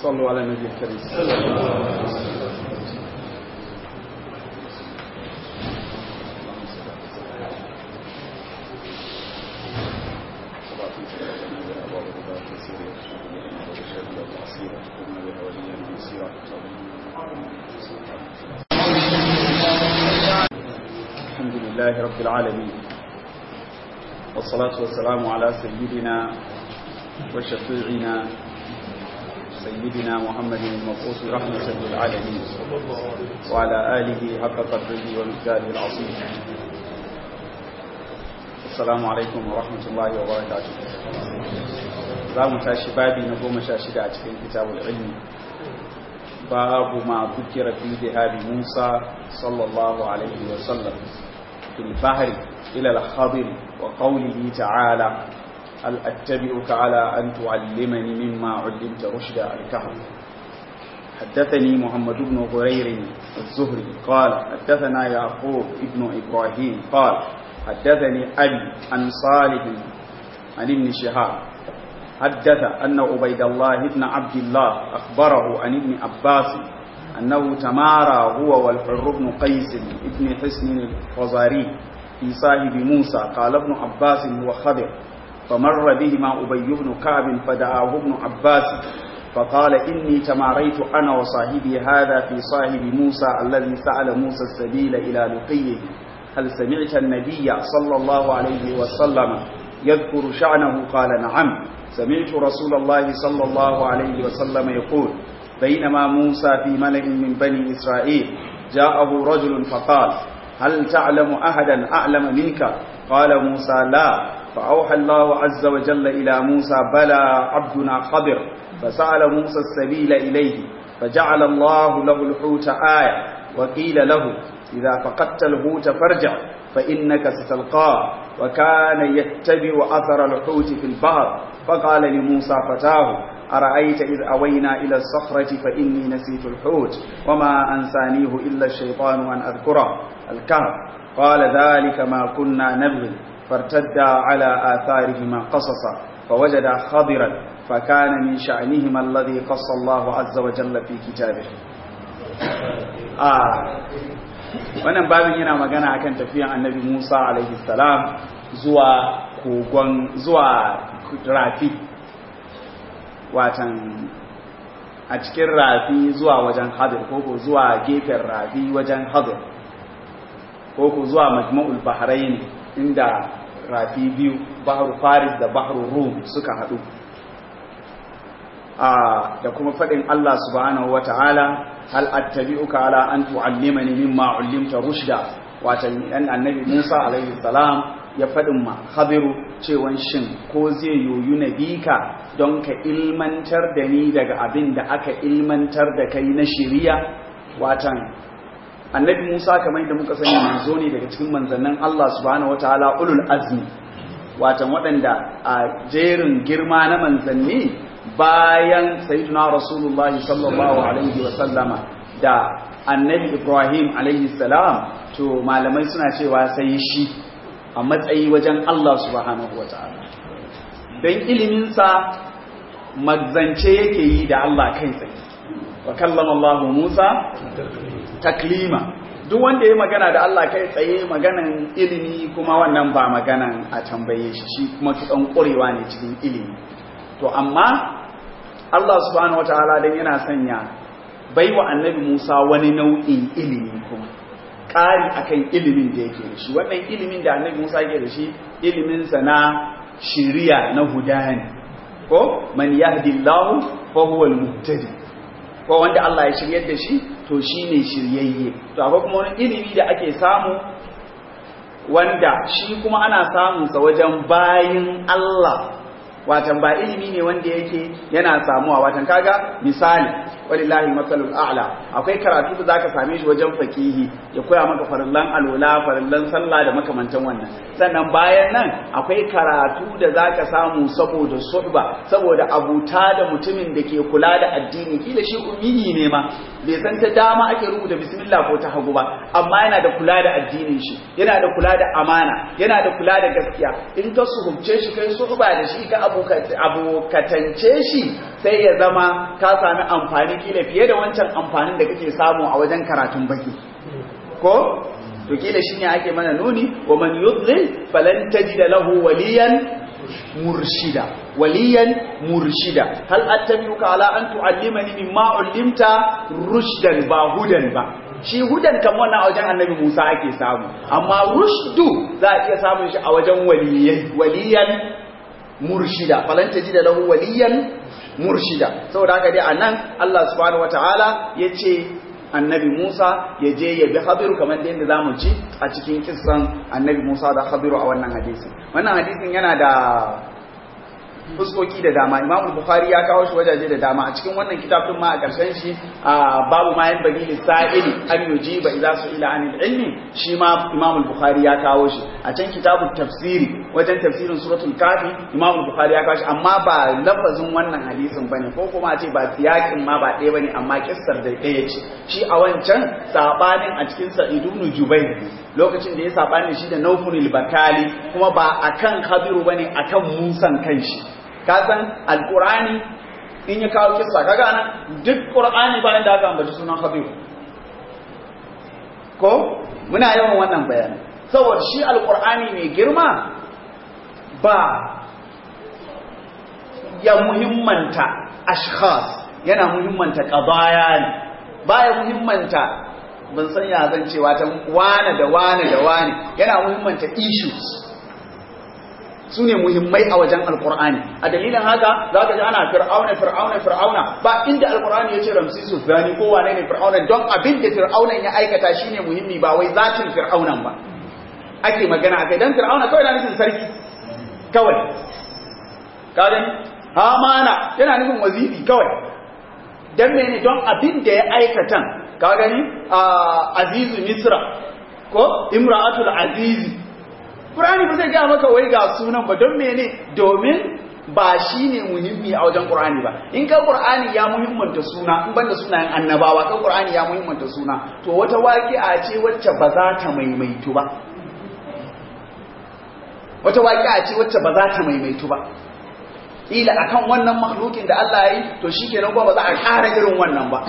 صلوا على النبي الكريم الحمد لله رب العالمين والصلاة والسلام على سيدنا وشفيعنا سيدنا محمد المبعوث رحمة للعالمين وعلى آله حق قدره ومقداره العظيم السلام عليكم ورحمة الله وبركاته za mu tashi babi na goma sha shida a cikin kitabul ilmi babu ma bukira fi zihabi musa sallallahu alaihi wa sallam fil bahri ila al-khadir wa qawlihi ta'ala هل أتبعك على أن تعلمني مما علمت رشدا الكهف حدثني محمد بن غرير الزهري قال حدثنا يعقوب ابن إبراهيم قال حدثني أبي عن صالح عن ابن شهاب حدث أن عبيد الله بن عبد الله أخبره عن ابن عباس أنه تمارى هو والحر بن قيس ابن حسن الفزاري في صاحب موسى قال ابن عباس هو خضر فمر بهما أبي بن كعب فدعاه ابن عباس فقال إني تماريت أنا وصاحبي هذا في صاحب موسى الذي سأل موسى السبيل إلى لقيه هل سمعت النبي صلى الله عليه وسلم يذكر شأنه قال نعم سمعت رسول الله صلى الله عليه وسلم يقول بينما موسى في ملئ من بني إسرائيل جاءه رجل فقال هل تعلم أحدا أعلم منك قال موسى لا فأوحى الله عز وجل إلى موسى بلى عبدنا خضر فسأل موسى السبيل إليه فجعل الله له الحوت آية وقيل له إذا فقدت الحوت فارجع فإنك ستلقاه وكان يتبع أثر الحوت في البحر فقال لموسى فتاه أرأيت إذ أوينا إلى الصخرة فإني نسيت الحوت وما أنسانيه إلا الشيطان أن أذكره الكهف قال ذلك ما كنا نبغي فارتدا على آثارهما قصصا فوجدا خضرا فكان من شأنهما الذي قص الله عز وجل في كتابه آه wannan babin yana magana akan tafiyan annabi Musa alaihi salam zuwa kogon zuwa rafi watan a cikin rafi zuwa wajen hadir ko zuwa gefen rafi wajen hadir ko zuwa majma'ul bahrain inda rafi biyu bahru faris da bahru rum suka haɗu da kuma faɗin Allah subhanahu wata'ala hal attabi'uka ala an tu'allimani mimma 'allimta rushda wato dan annabi Musa alaihi salam ya faɗin ma Khadiru cewan shin ko zai yoyu nabika don ka ilmantar da ni daga abin da aka ilmantar da kai na shiriya watan annabi Musa kamar da muka sani manzo ne daga cikin manzannin Allah subhanahu wataala ulul azmi watan waɗanda a jerin girma na manzanni bayan sayyidina rasulullahi sallallahu alaihi wa sallama da annabi Ibrahim alaihi salam to malamai suna cewa sai shi a matsayi wajen Allah subhanahu wataala dan ilimin sa magzance yake yi da Allah kai tsaye wa kallama Allah Musa taklima duk wanda ya magana da Allah kai tsaye maganan ilimi kuma wannan ba maganan a tambaye shi shi kuma kidan ƙurewa ne cikin ilimi to amma Allah subhanahu wataala dan yana sanya baiwa annabi Musa wani nau'in ilimi kuma ƙari akan ilimin da yake da shi wannan ilimin da annabi Musa yake da shi ilimin sa na shiriya na hudani ko man yahdillahu fa huwa al-muhtadi ko wanda Allah ya shiryar da shi to shi ne shiryayye to akwai kuma wani ilimi da ake samu wanda shi kuma ana samunsa wajen bayin Allah watan ba ilimi ne wanda yake yana samuwa watan kaga misali walillahi masalul a'la akwai karatu da zaka same shi wajen fakihi ya koya maka farillan alola farillan sallah da makamantan wannan sannan bayan nan akwai karatu da zaka samu saboda suhba saboda abuta da mutumin da ke kula da addini kila shi ummi ne ma bai san ta dama ake rubuta bismillah ko ta hagu ba amma yana da kula da addinin shi yana da kula da amana yana da kula da gaskiya in ka suhubce shi kai suhba da shi ka abokatance shi sai ya zama ka sami amfani kila fiye da wancan amfanin da kake samu a wajen karatun baki ko to kila shine ake mana nuni wa man yudlil falan tajida lahu waliyan murshida waliyan murshida hal attabi'uka ala an tu'allimani mimma ullimta rushdan ba hudan ba shi hudan kan wannan a wajen annabi Musa ake samu amma rushdu za a iya samun shi a wajen waliyan waliyan murshida falan tajida lahu waliyan murshida saboda haka dai anan Allah subhanahu wataala yace annabi Musa ya je ya bi Khadiru kamar da yadda zamu ci a cikin kissan annabi Musa da Khadiru a wannan hadisi wannan hadisin yana da fuskoki da dama Imam Bukhari ya kawo shi wajaje da dama a cikin wannan kitabun ma a karshen shi babu ma yan bagi lisa'ili an yujiba idza su'ila anil ilmi shi ma Imam Bukhari ya kawo shi a can kitabun tafsiri wajen tafsirin suratul kafi Imam Bukhari ya kawo shi amma ba lafazin wannan hadisin bane ko kuma a ce ba siyakin ma ba ɗaya bane amma kissar da ɗaya ce shi a wancan sabanin a cikin Sa'id ibn Jubayr lokacin da ya sabani shi da Nawful bakali kuma ba akan Khadiru bane akan Musan kanshi ka san alqur'ani in ya kawo kissa kaga nan duk qur'ani bayan da aka ambaci sunan Khadiru ko muna yawan wannan bayani saboda shi alqur'ani mai girma ba ya muhimmanta ashkhas yana muhimmanta qadaya ne baya muhimmanta ban san ya zan cewa ta wane da wane da wane yana muhimmanta issues su ne muhimmai a wajen alkur'ani a dalilin haka za ka ji ana fir'auna fir'auna fir'auna ba inda alkur'ani ya ce ramsisu zani ko wane ne fir'auna don abin da fir'aunan ya aikata shine muhimmi ba wai zatin fir'aunan ba ake magana akai dan fir'auna kawai na nufin sarki kawai ka gani hamana yana nufin waziri kawai dan mene don abin da ya aikatan ka gani azizu misra ko imra'atul azizi Qur'ani ba zai ga maka wai ga sunan ba don mene domin ba shi ne muhimmi a wajen Qur'ani ba in ka Qur'ani ya muhimmanta suna in banda sunayen annabawa kan Qur'ani ya muhimmanta suna to wata waqi'a ce wacce ba za ta maimaitu ba wata waqi'a ce wacce ba za ta maimaitu ba ila akan wannan makhlukin da Allah ya yi to shikenan ba za a ƙara irin wannan ba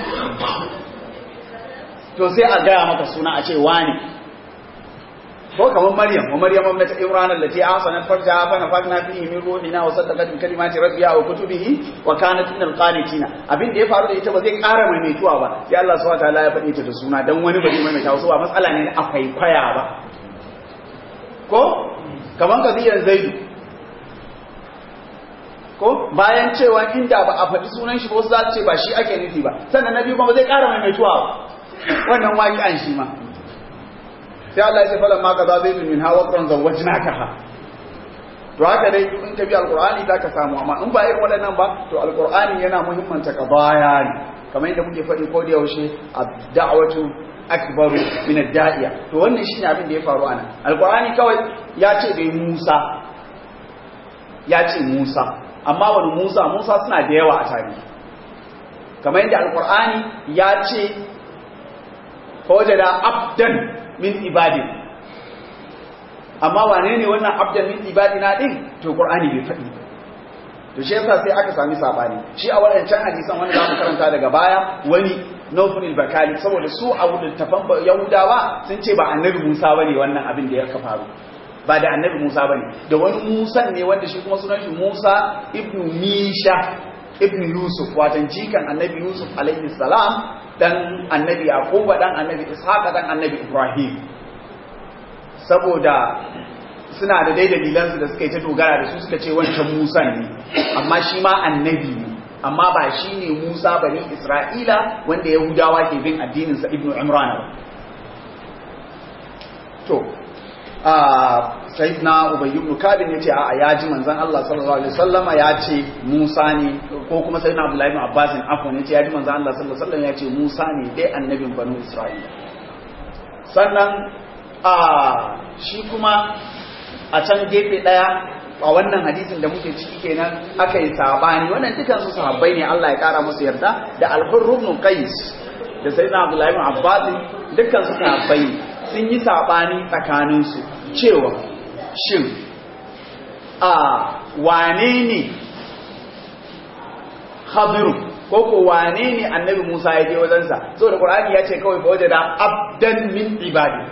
to sai a gaya maka suna a ce wani ko kamar Maryam wa Maryam ibnat Imran allati ahsanat farjaha fa nafakna fihi min ruhina wa saddaqat bi kalimati rabbiha wa kutubihi wa kanat min alqanitin abin da ya faru da ita ba zai ƙara maimaituwa ba sai Allah subhanahu wataala ya faɗi ta da suna dan wani ba zai maimaita wasu ba matsala ne a kwaikwaya ba ko kamar kadiyar Zaidu ko bayan cewa inda ba a faɗi sunan shi ba wasu za su ce ba shi ake nufi ba sannan na biyu ba zai ƙara maimaituwa ba wannan waƙi'an shi ma sai Allah ya ce falan ma kaza zai min hawa qur'an zawajnaka ha to haka dai in ka bi alqur'ani zaka samu amma in ba irin waɗannan ba to alqur'ani yana muhimmanta qadaya ne kamar yadda muke faɗi ko da yaushe ad-da'watu akbaru min ad-da'iya to wannan shine abin da ya faru anan alqur'ani kawai ya ce dai Musa ya ce Musa amma wani Musa Musa suna da yawa a tarihi kamar yadda alqur'ani ya ce fawajada abdan min ibadin amma wane ne wannan abdan min ibadina din to qur'ani bai faɗi to shi yasa sai aka sami sabani shi a wadancan hadisan wanda zamu karanta daga baya wani Nawful al-Bakali saboda su a littafan Yahudawa sun ce ba annabi Musa bane wannan abin da ya ka faru ba da annabi Musa bane da wani Musa ne wanda shi kuma sunan shi Musa ibn Misha ibn Yusuf watan jikan annabi Yusuf alaihi salam dan annabi Yaquba dan annabi Ishaq dan annabi Ibrahim saboda suna da dai dalilansu da suka yi ta dogara da su suka ce wancan Musa ne amma shi ma annabi ne amma ba shi ne Musa bani Isra'ila wanda Yahudawa ke bin addininsa Ibn Imran ba to a sayyidina Ubay ibn Kabir yace a ya ji manzon Allah sallallahu alaihi wasallama ya ce Musa ne ko kuma sayyidina Abdullah ibn Abbas afwan yace ya ji manzon Allah sallallahu alaihi wasallam ya ce Musa ne dai annabin banu Isra'ila sannan a shi kuma a can gefe daya a wannan hadisin da muke ciki kenan aka yi sabani wannan dukan su sahabbai ne Allah ya kara musu yarda da al-Hurr ibn Qais da Sayyidina Abdullah ibn Abbas dukkan su sahabbai sun yi sabani tsakanin su cewa shin a wane ne Khadiru ko ko wane ne annabi Musa ya je wajensa saboda Qur'ani ya ce kawai fa wajada abdan min ibadi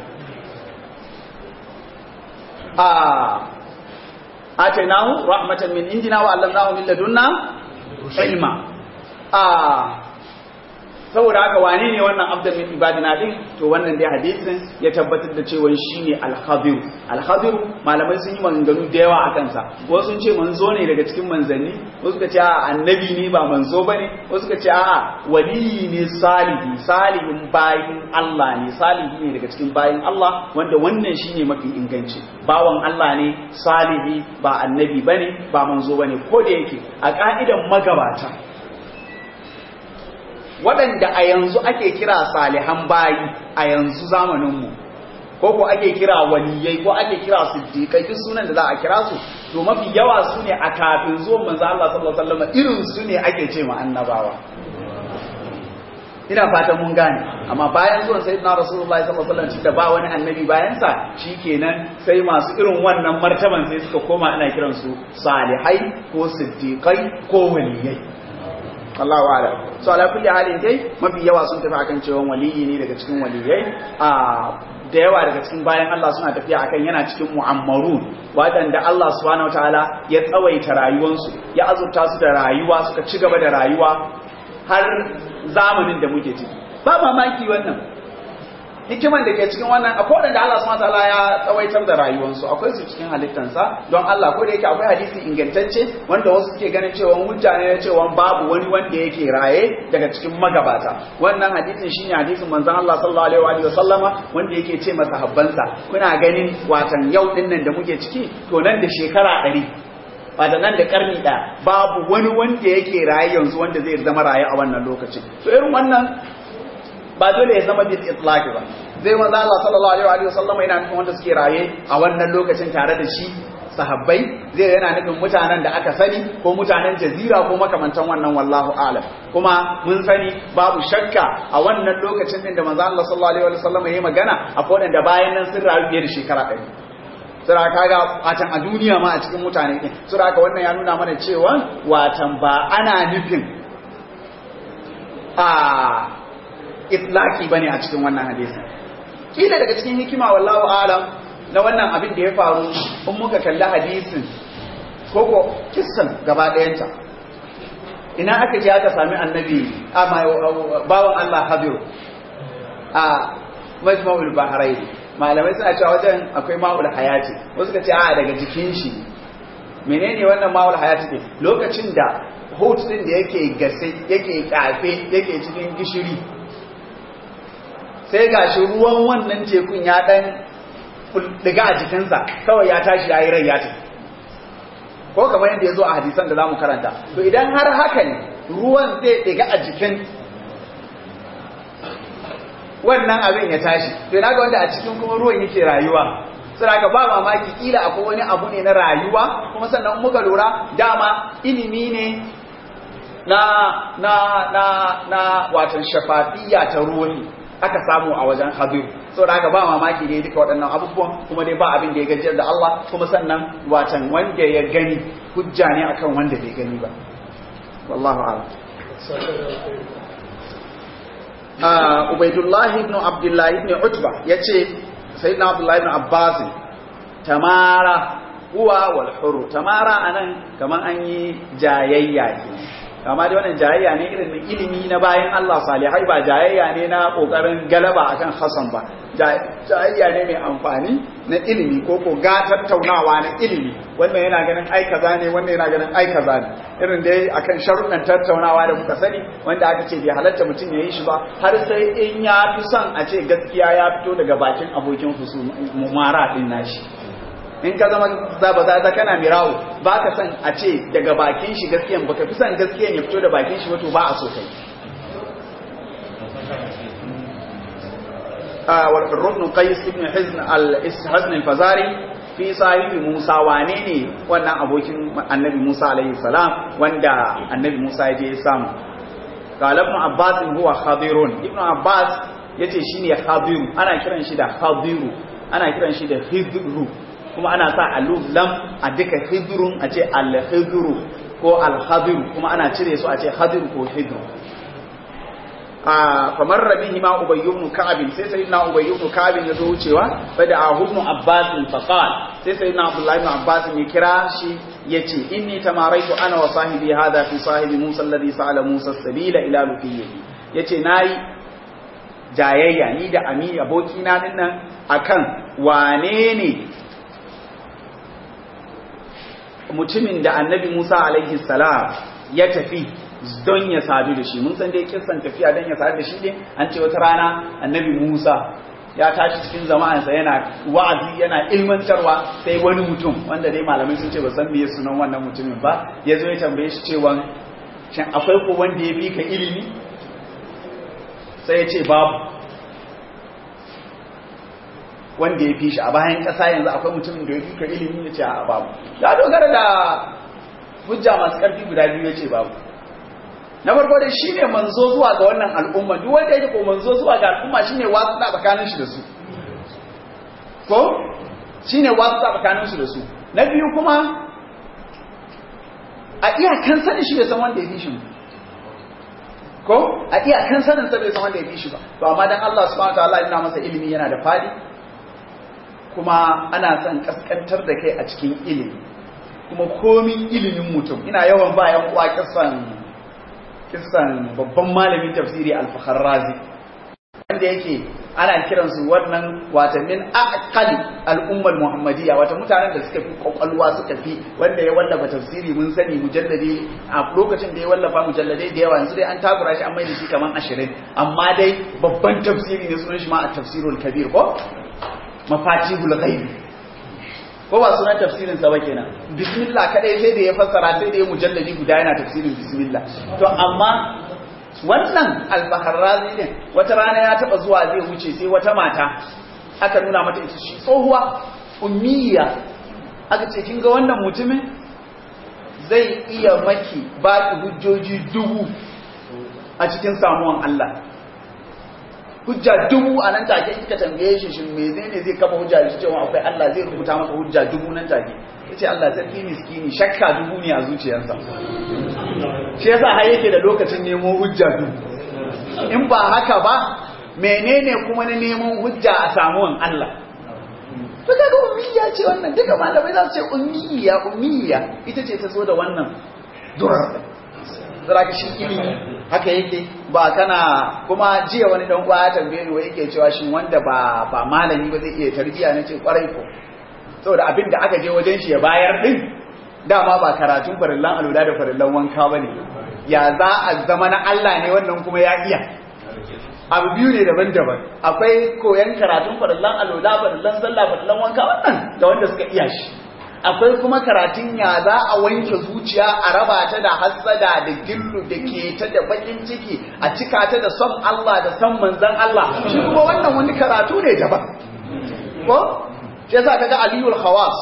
a atainahu rahmatan min indina wa allamnahu min ladunna ilma a saboda haka wane ne wannan abdan min ibadina din to wannan dai hadisin ya tabbatar da cewa shine al-khabir al-khabir malamai sun yi maganganu da yawa akan sa wasu sun ce manzo ne daga cikin manzanni wasu suka ce a annabi ne ba manzo bane wasu suka ce a waliyi ne salihi salihin bayin Allah ne salihi ne daga cikin bayin Allah wanda wannan shine mafi inganci bawan Allah ne salihi ba annabi bane ba manzo bane ko da yake a ka'idan magabata waɗanda a yanzu ake kira salihan bayi a yanzu zamaninmu ko ko ake kira waliyai ko ake kira siddiqai duk sunan da za a kira su to mafi yawa su ne a kafin zuwan manzo Allah sallallahu alaihi wasallam irin su ne ake ce ma annabawa ina fatan mun gane amma bayan zuwan sayyidina rasulullahi sallallahu alaihi wasallam da ba wani annabi bayan sa shikenan sai masu irin wannan martaban sai suka koma ana kiransu salihai ko siddiqai ko waliyai Allahu a'lam so ala kulli halin dai mafi yawa sun tafi akan cewa waliyi ne daga cikin waliyai a da yawa daga cikin bayan Allah suna tafiya akan yana cikin mu'ammarun wadanda Allah subhanahu wataala ya tsawaita rayuwarsu ya azurta su da rayuwa suka ci gaba da rayuwa har zamanin da muke ciki ba mamaki wannan hikiman da ke cikin wannan akwai wadanda Allah subhanahu wataala ya tsawaitar da rayuwarsu akwai su cikin halittansa don Allah ko da yake akwai hadisi ingantacce wanda wasu suke ganin cewa mutane ne cewa babu wani wanda yake raye daga cikin magabata wannan hadisin shine hadisin manzon Allah sallallahu alaihi wa sallama wanda yake ce masa habbansa kuna ganin watan yau din nan da muke ciki to nan da shekara 100 wata nan da karni ɗaya babu wani wanda yake raye yanzu wanda zai zama raye a wannan lokacin to irin wannan ba dole ya zama bil itlaq ba zai manzo Allah sallallahu alaihi wa sallam yana nufin wanda suke raye a wannan lokacin tare da shi sahabbai zai yana nufin mutanen da aka sani ko mutanen jazira ko makamantan wannan wallahu a'lam kuma mun sani babu shakka a wannan lokacin din da manzo Allah sallallahu alaihi wa sallam yayi magana akwai wanda bayan nan sun rayu fiye da shekara ɗari sura kaga watan a duniya ma a cikin mutane din sura ka wannan ya nuna mana cewa watan ba ana nufin a itlaki bane a cikin wannan hadisi kila daga cikin hikima wallahu alam na wannan abin da ya faru in muka kalli hadisin koko kissan gaba ɗayanta ina aka je aka sami annabi a bawan Allah Habiru a majma'ul bahrain malamai suna cewa wajen akwai ma'ul hayati wasu ka ce a daga jikin shi menene wannan ma'ul hayati ne lokacin da hot din da yake gase yake kafe yake cikin gishiri sai ga shi ruwan wannan tekun ya dan diga a jikinsa kawai ya tashi ya yi rai ya tafi ko kamar yadda ya zo a hadisan da za mu karanta to idan har haka ne ruwan zai diga a jikin wannan abin ya tashi to ina ga wanda a cikin kuma ruwan yake rayuwa sai ga ba mamaki kila akwai wani abu ne na rayuwa kuma sannan muka lura dama ilimi ne na na na na watan shafafiyya ta ruhi aka samu a wajen hadir so da haka ba mamaki ne duka waɗannan abubuwan kuma dai ba abin da ya gajiyar da Allah kuma sannan watan wanda ya gani hujja ne akan wanda bai gani ba wallahu a'lam Ubaidullahi ibn Abdullahi ibn Utba yace sayyidina Abdullahi ibn Abbas tamara huwa wal hurr tamara anan kaman an yi jayayya kenan amma dai wannan jayayya ne irin ilimi na bayan Allah salihai ba jayayya ne na kokarin galaba akan Hassan ba jayayya ne mai amfani na ilimi ko ko ga tattaunawa na ilimi wannan yana ganin ai kaza ne wannan yana ganin ai kaza ne irin dai akan sharuɗan tattaunawa da muka sani wanda aka ce bai halatta mutum ya yi shi ba har sai in ya fi son a ce gaskiya ya fito daga bakin abokin mumara din nashi in ka zama zaba za kana mirawo ba ka san a ce daga bakin shi gaskiyan baka fi san gaskiyan ya fito da bakin shi wato ba a so kai wal rubn qais ibn hizn al hazn al fazari fi sahibi musa wane ne wannan abokin annabi musa alaihi salam wanda annabi musa ya je ya samu qala ibn abbas huwa khadirun ibn abbas yace shine khadiru ana kiran shi da khadiru ana kiran shi da hidru kuma ana sa aluf lam a duka hidrun a ce al-hidru ko al-hadiru kuma ana cire su a ce hadiru ko hidru a kamar rabihi ma ubayy ibn ka'ab sai sayyidina ubayy ibn ka'ab ya zo wucewa fa da ibn abbas fa qala sai sayyidina abdullah ibn abbas ya kira shi yace inni tamaraitu ana wa sahibi hada fi sahibi musa alladhi sa'ala musa sabila ila lufiyyi yace nayi jayayya ni da ami aboki na dinnan akan wane ne mutumin da annabi Musa alaihi salam ya tafi don ya sadu da shi mun san dai kissan tafiya don ya sadu da shi ne an ce wata rana annabi Musa ya tashi cikin jama'ansa yana wa'azi yana ilmantarwa sai wani mutum wanda dai malamai sun ce ba san meye sunan wannan mutumin ba ya zo ya tambaye shi cewa shin akwai ko wanda ya fi ka ilimi sai ya ce babu wanda ya fi shi a bayan ƙasa yanzu akwai mutumin da ya fi ka ilimi ya ce a babu ya dogara da hujja masu ƙarfi guda biyu ya ce babu na farko dai shi ne manzo zuwa ga wannan al'umma duk wanda yake ko manzo zuwa ga al'umma shi ne wasu da tsakanin shi da su ko shi ne wasu da tsakanin shi da su na biyu kuma a iyakan sanin shi bai san wanda ya fi shi ko a iyakan sanin sa bai san wanda ya fi shi ba to amma dan Allah subhanahu wa ta'ala yana masa ilimi yana da fadi kuma ana son kaskantar da kai a cikin ilimi kuma komin ilimin mutum ina yawan ba yan uwa kisan kisan babban malamin tafsiri al-fakharrazi wanda yake ana kiransu wannan wata min aqali al-ummah muhammadiyya wata mutanen da suka fi kokalwa suka fi wanda ya wallafa tafsiri mun sani mujallade a lokacin da ya wallafa mujalladai da yawa yanzu dai an takura shi an mai da shi kaman 20 amma dai babban tafsiri ne sunan shi ma at-tafsirul kabir ko mafatihul ghaib ko ba sunan tafsirin sa ba kenan bismillah kadai sai da ya fassara sai da ya mujalladi guda yana tafsirin bismillah to amma wannan al-baharrazi din wata rana ya taba zuwa zai wuce sai wata mata aka nuna mata ita shi tsohuwa ummiya aka ce kin ga wannan mutumin zai iya maki baki hujjoji dubu a cikin samuwan Allah hujja dubu a nan take kika tambaye shi shin me zai ne zai kafa hujja shi cewa akwai Allah zai rubuta maka hujja dubu nan take yace Allah sarki miskini shakka dubu ne a zuciyarsa shi yasa har yake da lokacin nemo hujja dubu in ba haka ba menene kuma na neman hujja a samuwan Allah to kaga ummiya ce wannan duka malamai za su ce ummiya ummiya ita ce ta zo da wannan durar zara shi ilimi haka yake ba kana kuma jiya wani dan uwa ya tambaye ni wai yake cewa shin wanda ba ba malami ba zai iya tarbiya na ce kwarai ko saboda abin da aka je wajen shi ya bayar din dama ba karatun farillan alula da farillan wanka bane ya za a zama na Allah ne wannan kuma ya iya abu biyu ne daban-daban akwai koyan karatun farillan alula farillan sallah farillan wanka wannan da wanda suka iya shi akwai kuma karatun ya za a wanke zuciya a raba ta da hassada da gillu da ke ta da bakin ciki a cika ta da son Allah da son manzan Allah shi kuma wannan wani karatu ne daban ko shi yasa kaga aliyul khawas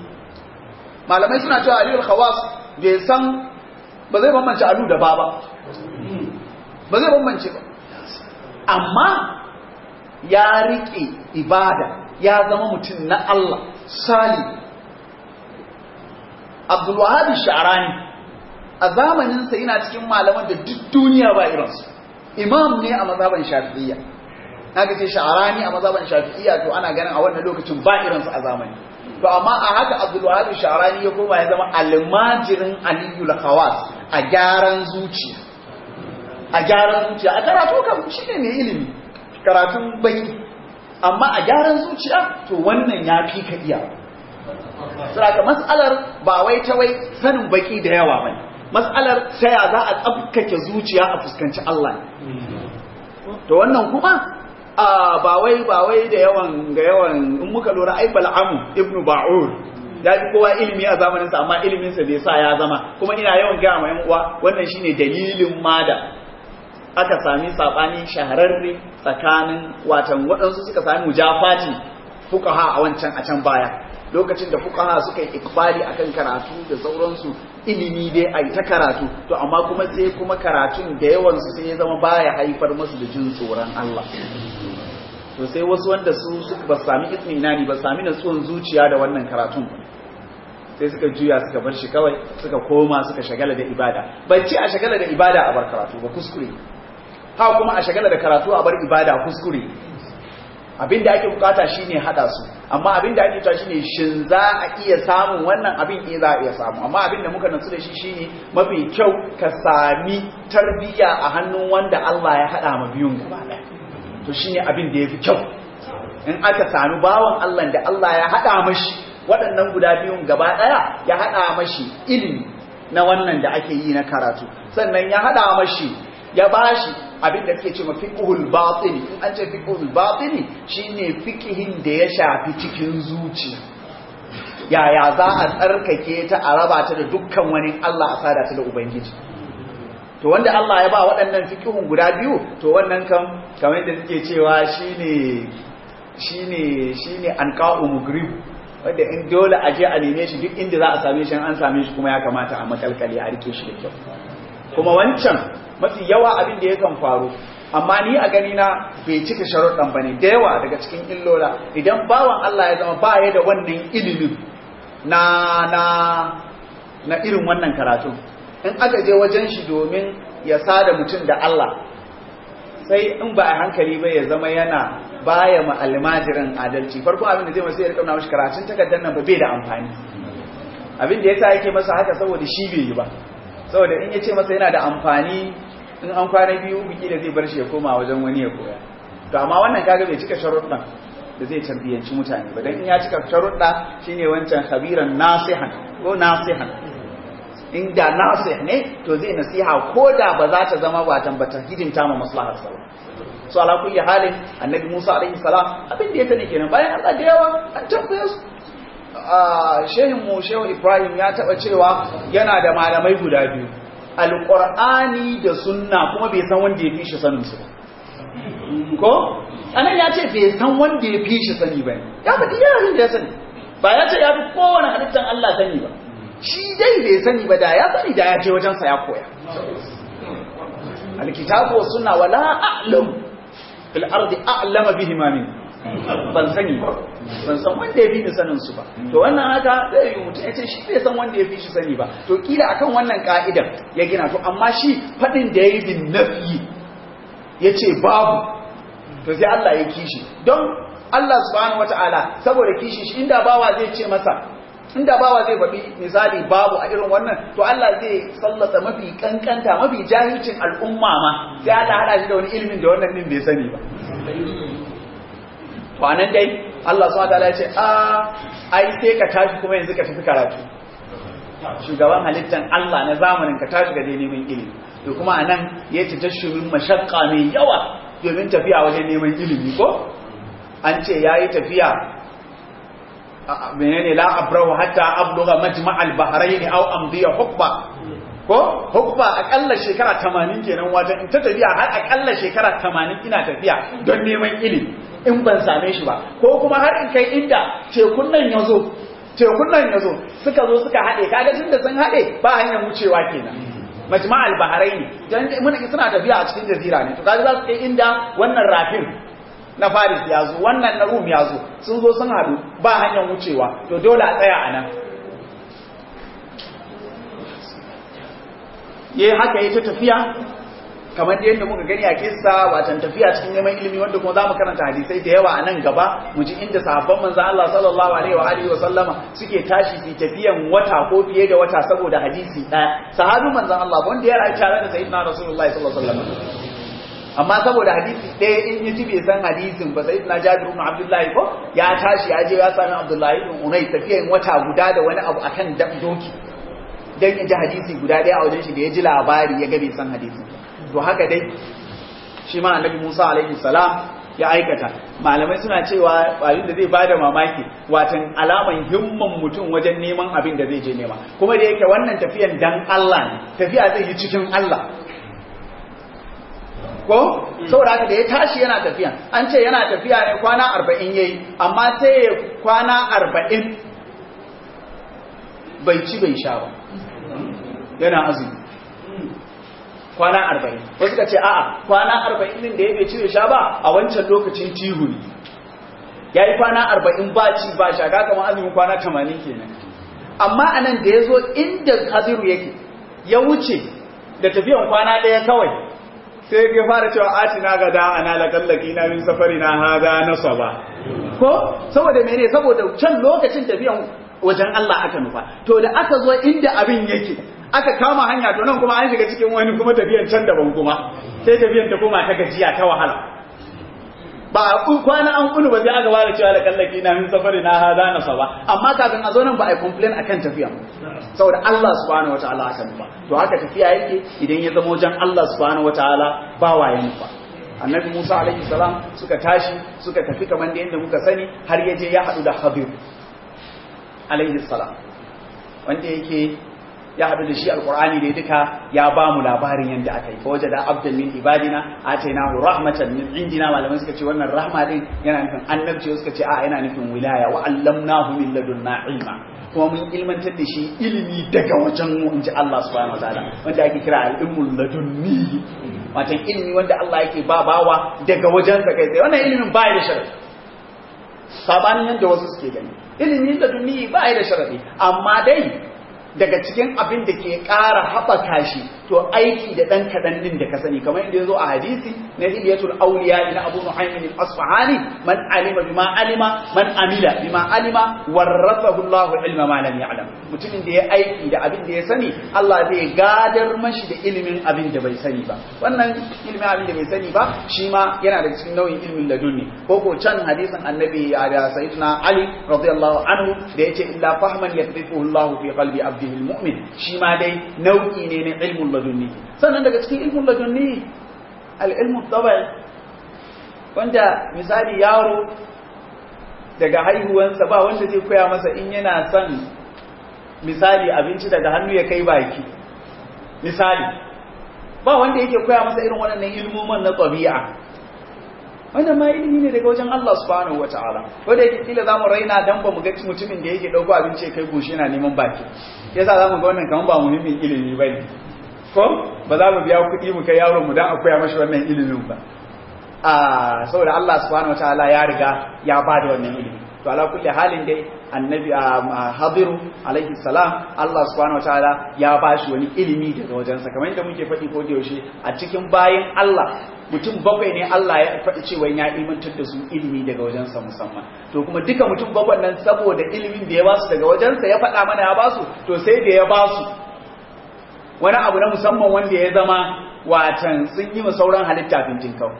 malamai suna cewa aliyul khawas bai san ba zai bambance alu da ba ba ba zai bambance ba amma ya rike ibada ya zama mutum na Allah sali Abdulwahab Sha'rani a zamaninsa yana cikin malaman da duk duniya ba irinsu imam ne a mazhaban Shafi'iyya naga ce Sha'rani a mazhaban Shafi'iyya to ana ganin a wannan lokacin ba irinsu a zamani to amma a haka Abdulwahab Sha'rani ya koma ya zama almajirin Aliyu al-Khawas a gyaran zuciya a gyaran zuciya a karatu kan shine ne ilimi karatun baki amma a gyaran zuciya to wannan ya fi ka iya saboda mas'alar ba wai ta wai sanin baki da yawa bane mas'alar sai ya za a tsabkake zuciya a fuskanci Allah to wannan kuma ba wai ba wai da yawan ga yawan in muka lura ai bal'amu ibnu ba'ur ya ji kowa ilimi a zamaninsa amma iliminsa bai sa ya zama kuma ina yawan gaya ma yan uwa wannan shine dalilin ma da aka sami sabani shahararre tsakanin watan waɗansu suka sami mujafati fukaha a wancan a can baya lokacin da fukaha suka yi ikbali akan karatu da sauransu ilimi dai a ta karatu to amma kuma sai kuma karatun da yawansu sai ya zama baya haifar masu da jin tsoron Allah to sai wasu wanda su ba sami itminani ba sami natsuwan zuciya da wannan karatun sai suka juya suka bar shi kawai suka koma suka shagala da ibada bai ce a shagala da ibada a bar karatu ba kuskure ha kuma a shagala da karatu a bar ibada kuskure abinda ake bukata shine hada su amma abinda ake ta shine shin za a iya samun wannan abin eh za a iya samu amma abinda muka nutsu da shi shine mafi kyau ka sami tarbiyya a hannun wanda Allah ya hada ma biyun gaba daya to shine abin da yafi kyau in aka sami bawan Allah da Allah ya hada mashi waɗannan guda biyun gaba daya ya hada mashi ilimi na wannan da ake yi na karatu sannan ya hada mashi ya bashi abin da suke ce ma fiqhul batini in an ce fiqhul batini shine fiqhin da ya shafi cikin zuciya yaya za a tsarkake ta a raba ta da dukkan wani Allah a sada ta da ubangiji to wanda Allah ya ba waɗannan fiqhun guda biyu to wannan kam kamar yadda suke cewa shine shine shine anqa'u mugrib wanda in dole a je a neme shi duk inda za a same shi an same shi kuma ya kamata a makalkale a rike shi da kyau kuma wancan mafi yawa abin da yakan faru amma ni a gani na bai cika sharuɗan bane da yawa daga cikin illola idan bawan Allah ya zama ba ya da wannan ilimin na na na irin wannan karatu in aka je wajen shi domin ya sada mutum da Allah sai in ba a hankali ba ya zama yana baya ma almajirin adalci farko abin da zai masa ya rika mashi karatun takardar nan ba bai da amfani abin da yasa yake masa haka saboda shi bai yi ba saboda in ya ce masa yana da amfani in an kwana biyu biki da zai bar shi ya koma wajen wani ya koya to amma wannan kaga bai cika sharuɗan da zai tarbiyyanci mutane ba dan in ya cika sharuɗa shine wancan khabiran nasihan ko nasihan in da nasih ne to zai nasiha ko da ba za ta zama watan ba ta hidimta ma maslahar sa ba so ala kulli halin annabi Musa alaihi salam abin da ya sani kenan bayan Allah da yawa an tambaye su shehin mu shehu Ibrahim ya taba cewa yana da malamai guda biyu alqur'ani da sunna kuma bai san wanda ya fi shi sanin su ko anan ya ce bai san wanda ya fi shi sani ba ya faɗi yarin da ya sani ba ya ce ya fi kowane halittar Allah sani ba shi dai bai sani ba da ya sani da ya je wajensa ya koya alkitabu wa sunna wala a'lam fil ardi a'lama bihi ma min ban sani ba ban san wanda ya fi ni sanin su ba to wannan haka zai yi mutum ya ce shi bai san wanda ya fi shi sani ba to kila akan wannan ka'idan ya gina to amma shi fadin da yayi bin nafi yace babu to sai Allah ya kishi don Allah subhanahu wataala saboda kishi shi inda bawa zai ce masa inda bawa zai faɗi misali babu a irin wannan to Allah zai sallata mafi kankanta mafi jahilcin al'umma ma sai Allah hada shi da wani ilimin da wannan din bai sani ba to anan dai Allah subhanahu wataala ya ce a ai sai ka tashi kuma yanzu ka tafi karatu shugaban halittan Allah na zamanin ka tashi ga neman ilimi to kuma anan ya ci tashumin mashakka mai yawa domin tafiya wajen neman ilimi ko an ce yayi tafiya menene la abrahu hatta abluga majma'al bahrain aw amdiya hukba ko hukba akalla shekara 80 kenan wajen in ta tafiya har akalla shekara 80 ina tafiya don neman ilimi in ban same shi ba ko kuma har in kai inda tekun nan yazo tekun nan yazo suka zo suka hade kaga tunda sun hade ba hanyar wucewa kenan majma'al bahrain dan mun suna tafiya a cikin jazira ne to kaga za su kai inda wannan rafin na Faris ya zo wannan na Rum ya zo sun zo sun haɗu ba hanyar wucewa to dole a tsaya a nan ya haka ya ta tafiya kamar da yadda muka gani a kissa watan tafiya cikin neman ilimi wanda kuma za mu karanta hadisai da yawa a nan gaba mu ji inda sahabban manzan Allah sallallahu alaihi wa alihi wa sallama suke tashi su tafiyan wata ko fiye da wata saboda hadisi ɗaya sahabin manzan Allah wanda ya rayu tare da sayyidina rasulullahi sallallahu alaihi wa sallam amma saboda hadisi ɗaya in yi bai san hadisin ba sai na jabir ibn abdullahi ko ya tashi ya je ya sami abdullahi ibn unai tafiyan wata guda da wani abu akan doki dan ya ji hadisi guda ɗaya a wajen shi da ya ji labari ya ga bai san hadisi to haka dai shi ma annabi Musa alaihi salam ya aikata malamai suna cewa abin da zai bada mamaki watan alaman himman mutum wajen neman abin da zai je nema kuma da yake wannan tafiyan dan Allah ne tafiya zai yi cikin Allah ko saboda haka da ya tashi yana tafiya an ce yana tafiya ne kwana arba'in yayi amma sai ya kwana arba'in bai ci bai sha ba yana azumi kwana arba'in wasu ka ce a'a kwana arba'in din da ya bai ci sha ba a wancan lokacin tihu ne ya yi kwana arba'in ba ci ba sha ga kamar azumin kwana tamanin kenan amma a nan da ya zo inda hadiru yake ya wuce da tafiyan kwana ɗaya kawai sai ya fara cewa atina ga da ana lakallaki na min safari na haza na saba ko saboda mene saboda can lokacin tafiyan wajen Allah aka nufa to da aka zo inda abin yake aka kama hanya to nan kuma an shiga cikin wani kuma tafiyan can daban kuma sai tafiyan ta koma ta gajiya ta wahala ba a kwana an kunu ba sai aka bada cewa da kallaki na min safari na hada na saba amma kafin a zo nan ba a complain akan tafiya saboda Allah subhanahu wataala aka nufa to haka tafiya yake idan ya zama wajen Allah subhanahu wataala ba waye nufa annabi Musa alaihi salam suka tashi suka tafi kamar da yadda muka sani har yaje ya hadu da Khadir alaihi salam wanda yake ya haɗu da shi alƙur'ani da duka ya ba mu labarin yadda aka yi fa waje da abdan min ibadina atainahu rahmatan min indina malamai suka ce wannan rahma din yana nufin annabci suka ce a yana nufin wilaya wa allamnahu min ladunna ilma kuma mun ilmantar da shi ilimi daga wajen mu inji Allah subhanahu wataala wanda ake kira al-ilmul ladunni watan ilimi wanda Allah yake ba bawa daga wajen sa kai tsaye wannan ilimin ba da sharadi sabanin yadda wasu suke gani ilimin ladunni ba da sharadi amma dai daga cikin abin da ke ƙara haɓaka shi to aiki da ɗan kaɗan ɗin da ka sani kamar inda ya zo a hadisi na hidiyatul auliya na abu muhaimin al-asfahani man alima bima alima man amila bima alima warrasahu Allahu ilma ma lam ya'lam mutumin da ya aiki da abin da ya sani Allah zai gadar mashi da ilimin abin da bai sani ba wannan ilimin abin da bai sani ba shi ma yana da cikin nau'in ilimin ladunni ko ko can hadisin annabi da sayyidina Ali radiyallahu anhu da yace illa fahman yaqdifuhu Allahu fi qalbi abdihi almu'min shi ma dai nau'i ne na ilmul ladunni sannan daga cikin ilmul ladunni al-ilmu tabai wanda misali yaro daga haihuwansa ba wanda zai koya masa in yana son misali abinci daga hannu ya kai baki misali ba wanda yake koya masa irin waɗannan ilmoman na ɗabi'a wannan ma ilimi ne daga wajen Allah subhanahu wataala wanda yake kila zamu raina dan ba mu ga mutumin da yake dauko abinci ya kai goshi yana neman baki yasa zamu ga wannan kaman ba muhimmin ilimi bane ko ba za mu biya kuɗi mu kai yaron mu dan a koya mashi wannan ilimin ba a saboda Allah subhanahu wataala ya riga ya bada wannan ilimi to ala kulli halin dai annabi hadiru alaihi salam Allah subhanahu wataala ya bashi wani ilimi daga wajensa kamar yadda muke faɗi ko da yaushe a cikin bayin Allah mutum bakwai ne Allah ya faɗi cewa ya ilmantar da su ilimi daga wajensa musamman to kuma duka mutum bakwai nan saboda ilimin da ya basu daga wajensa ya faɗa mana ya basu to sai da ya basu wani abu na musamman wanda ya zama watan sun yi ma sauran halitta fintin kau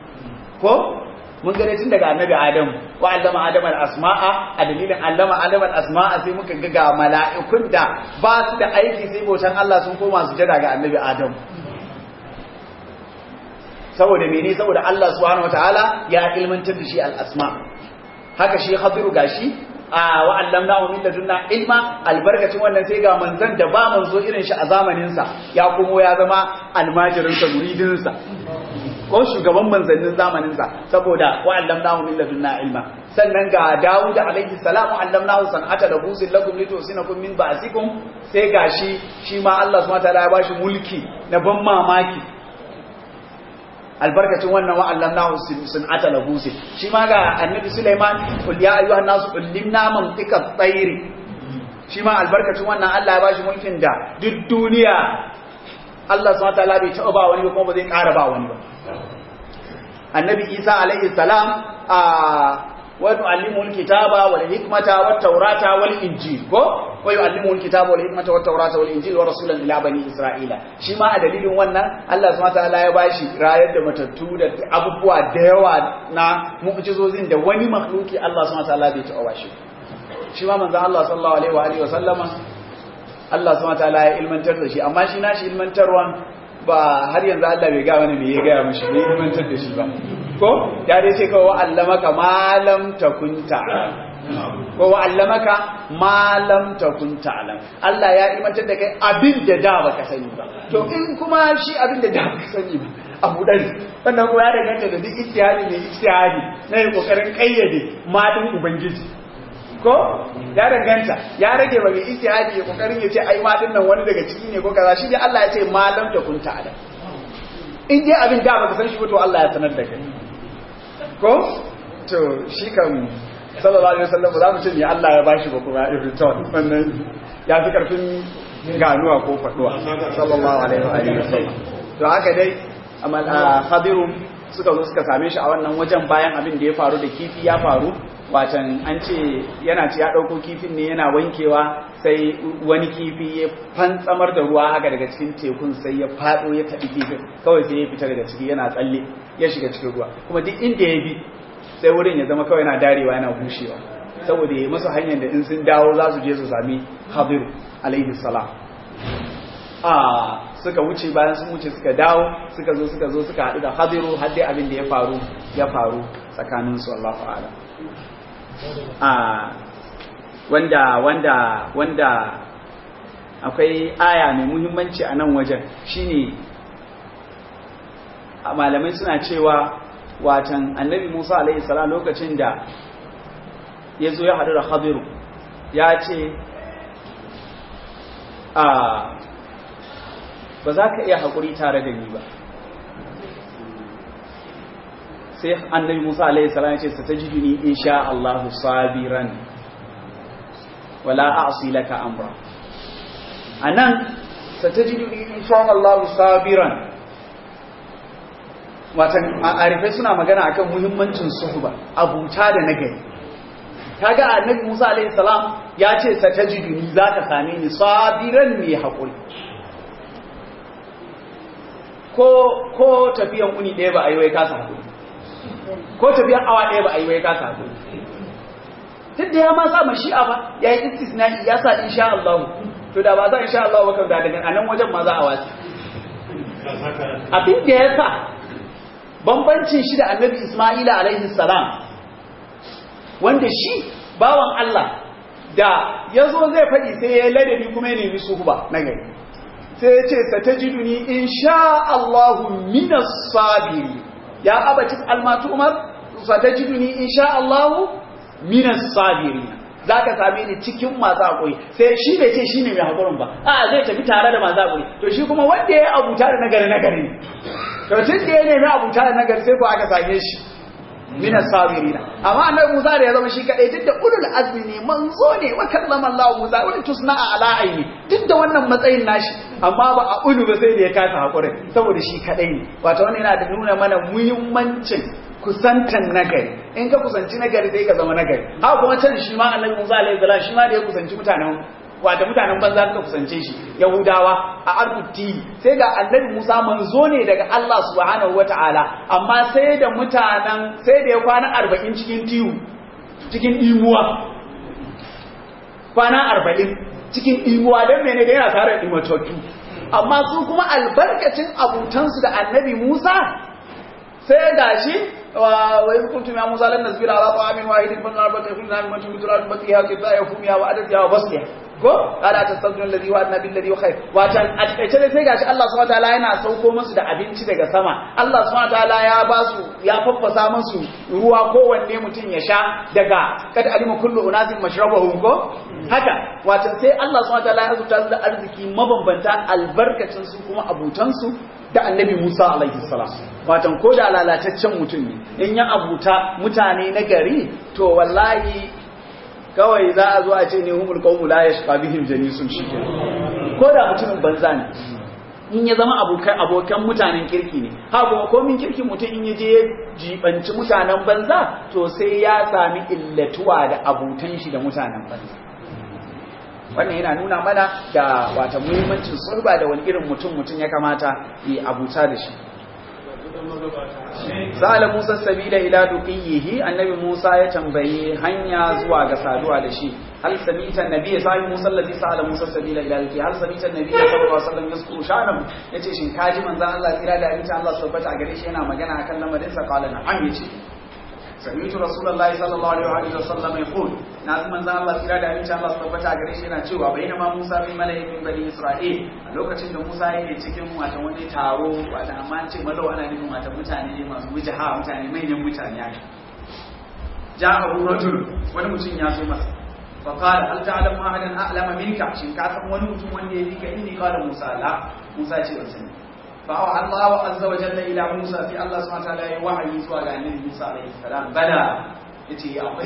ko mun gane tun daga annabi adam wa allama adam al-asma'a a dalilin allama adam al-asma'a sai muka ga ga mala'ikun da ba su da aiki sai bautan Allah sun koma su jira ga annabi adam saboda mene saboda Allah subhanahu wataala ya ilmantar da shi al-asma haka shi khadiru gashi a wa allamnahu min ladunna ilma albarkacin wannan sai ga manzon da ba manzo irin shi a zamanin sa ya komo ya zama almajirin sa muridin sa ko shugaban manzannin zamaninsa saboda wa allamnahu min ladunna ilma sannan ga Dawud alaihi salam allamnahu san'ata labusin lakum litusinakum min ba'sikum sai gashi shi ma Allah subhanahu wataala ya bashi mulki na ban mamaki albarkacin wannan wa allamnahu san'ata labusin shi ma ga annabi Sulaiman kul ya ayyuhan nasu ullimna mantiqa tsairi shi ma albarkacin wannan Allah ya bashi mulkin da duk duniya Allah subhanahu wataala bai taɓa ba wani ba kuma ba zai ƙara ba wani ba annabi isa alaihi salam a wa tu'allimul kitaba wal hikmata wat tawrata wal injil ko wa yu'allimul kitaba wal hikmata wat tawrata wal injil wa rasulan ila bani isra'ila shi ma a dalilin wannan Allah subhanahu wataala ya bashi rayar da matattu da abubuwa da yawa na mu'jizozin da wani makhluki Allah subhanahu wataala bai taɓa bashi shi ma manzo Allah sallallahu alaihi wa alihi wa sallama Allah subhanahu wataala ya ilmantar da shi amma shi nashi ilmantarwan ba har yanzu Allah bai ga wani me ya gaya mashi bai ilmantar da shi ba ko ya dai ce kawai wa'allamaka malam takun ta'lam ko wa'allamaka malam takun ta'lam Allah ya ilmantar da kai abin da da baka sani ba to in kuma shi abin da da baka sani ba abu dari sannan kuma ya danganta da duk ijtihadi ne ijtihadi na yin kokarin kayyade madin ubangiji ko ya danganta ya rage ba mai ijtihadi ya kokarin ya ce ai ma din nan wani daga ciki ne ko kaza shi dai Allah ya ce malam da kun ta'ala in dai abin da baka san shi ba to Allah ya sanar da kai ko to shi kan sallallahu alaihi wasallam za mu ce ne Allah ya bashi ba kuma in return wannan ya fi karfin ganuwa ko faduwa sallallahu alaihi wa alihi wasallam to haka dai amal hadirun suka zo suka same shi a wannan wajen bayan abin da ya faru da kifi ya faru watan an ce yana ci ya ɗauko kifin ne yana wankewa sai wani kifi ya fantsamar da ruwa haka daga cikin tekun sai ya faɗo ya taɓi kifin kawai sai ya fita daga ciki yana tsalle ya shiga cikin ruwa kuma duk inda ya bi sai wurin ya zama kawai yana darewa yana bushewa saboda ya masu hanyar da in sun dawo za su je su sami hadiru alaihi salam a suka wuce bayan sun wuce suka dawo suka zo suka zo suka haɗu da hadiru har dai abin da ya faru ya faru tsakaninsu Allahu a'lam a wanda wanda wanda akwai aya mai muhimmanci a nan wajen shine malamai suna cewa watan annabi Musa alaihi salam lokacin da ya zo ya haɗu da Khadiru ya ce a ba za ka iya haƙuri tare da ni ba sai annabi Musa alaihi salam ya ce satajiduni insha Allah sabiran wala a'si laka amra anan satajiduni insha Allah sabiran watan arifai suna magana akan muhimmancin suhba abuta da nagari kaga annabi Musa alaihi salam ya ce satajiduni zaka same ni sabiran mai hakuri ko ko tafiyan uni ɗaya ba a yi wai kasa hakuri ko tafiyan awa ɗaya ba a yi wai kasa hakuri duk da ya ma sa mashi'a ba ya yi istisna'i ya sa insha Allah to da ba za insha Allah ba kan da daga anan wajen ma za a wasi abin da ya sa bambancin shi da annabi Isma'ila alaihi salam wanda shi bawan Allah da ya zo zai faɗi sai ya ladabi kuma ya nemi suhuba na gari sai ya ce satajiduni insha Allahu minas sabiri ya abaci almatu umar satajiduni insha Allahu minas sabiri zaka same ni cikin masu hakuri sai shi bai ce shine mai hakurin ba a zai tafi tare da masu hakuri to shi kuma wanda ya abuta da nagari nagari to tun da ya nemi abuta da nagari sai ko aka same shi min as-sabirina amma annabi Musa da ya zama shi kadai duk da ulul azmi ne manzo ne wa kallama Allah Musa wani tusna ala aini duk da wannan matsayin nashi amma ba a ulu ba sai da ya kasa hakuri saboda shi kadai ne wato wannan yana da nuna mana muhimmancin kusantan nagari in ka kusanci nagari sai ka zama nagari haka kuma can shi ma annabi Musa alaihi salam shi ma da ya kusanci mutanen wata mutanen banza suka kusance shi yahudawa a arbuti sai ga annabi musa manzo ne daga allah subhanahu wata'ala amma sai da mutanen sai da ya kwana arba'in cikin tiyu cikin imuwa kwana arba'in cikin imuwa don mene da yana tare da imatattu amma su kuma albarkacin abutansu da annabi musa sai ga shi وإذ قلتم يا موسى لن نصبر على طعام واحد فلنربط كلنا من من تراب بقيها كفاية وفومها وعددها وبصلها ko kada ta sabdun alladhi wa annabi alladhi wa khair watan a takaice dai sai gashi Allah subhanahu wataala yana sauko musu da abinci daga sama Allah subhanahu wataala ya ba su ya faffasa musu ruwa kowanne mutum ya sha daga kad alima kullu unasin mashrabahum ko haka watan sai Allah subhanahu wataala ya azurta su da arziki mabambanta albarkacin su kuma abutan su da annabi Musa alaihi salam watan ko da lalataccen mutum ne in ya abuta mutane na gari to wallahi kawai za a zo a ce ne humul qawmu la yashqa bihim janisun shike ko da mutumin banza ne in ya zama abokan abokan mutanen kirki ne ha kuma komin kirkin mutum in yaje ya jibanci mutanen banza to sai ya sami illatuwa da abutan shi da mutanen banza wannan yana nuna mana da wata muhimmancin sulba da wani irin mutum mutum ya kamata yi abuta da shi sa'ala Musa sabila ila duqiyihi annabi Musa ya tambaye hanya zuwa ga saduwa da shi hal samita annabi sai Musa allazi sa'ala Musa sabila ila duqiyi hal samita annabi sallallahu alaihi wasallam yaskuru shanam yace shin kaji manzon Allah kira da insha Allah subhanahu a gare shi yana magana akan lamarin sa qala na'am yace sami'tu rasulullahi sallallahu alaihi wasallam yaqul na manzo Allah kira da insha Allah tabbata gare shi yana cewa bayyana ma Musa bin mala'ikin bani Isra'il a lokacin da Musa yake cikin wata wani taro wata amma ce malau ana nufin wata mutane masu wujaha mutane manyan mutane ya ja'a rajul wani mutum ya zo masa fa qala hal ta'lamu ahadan a'lama minka shin ka san wani mutum wanda ya fika inni qala Musa la Musa ce ban sani fa Allah azza wa jalla ila Musa fi Allah subhanahu wa ta'ala ya wahayi zuwa ga annabi Musa alaihi salam bala yace akwai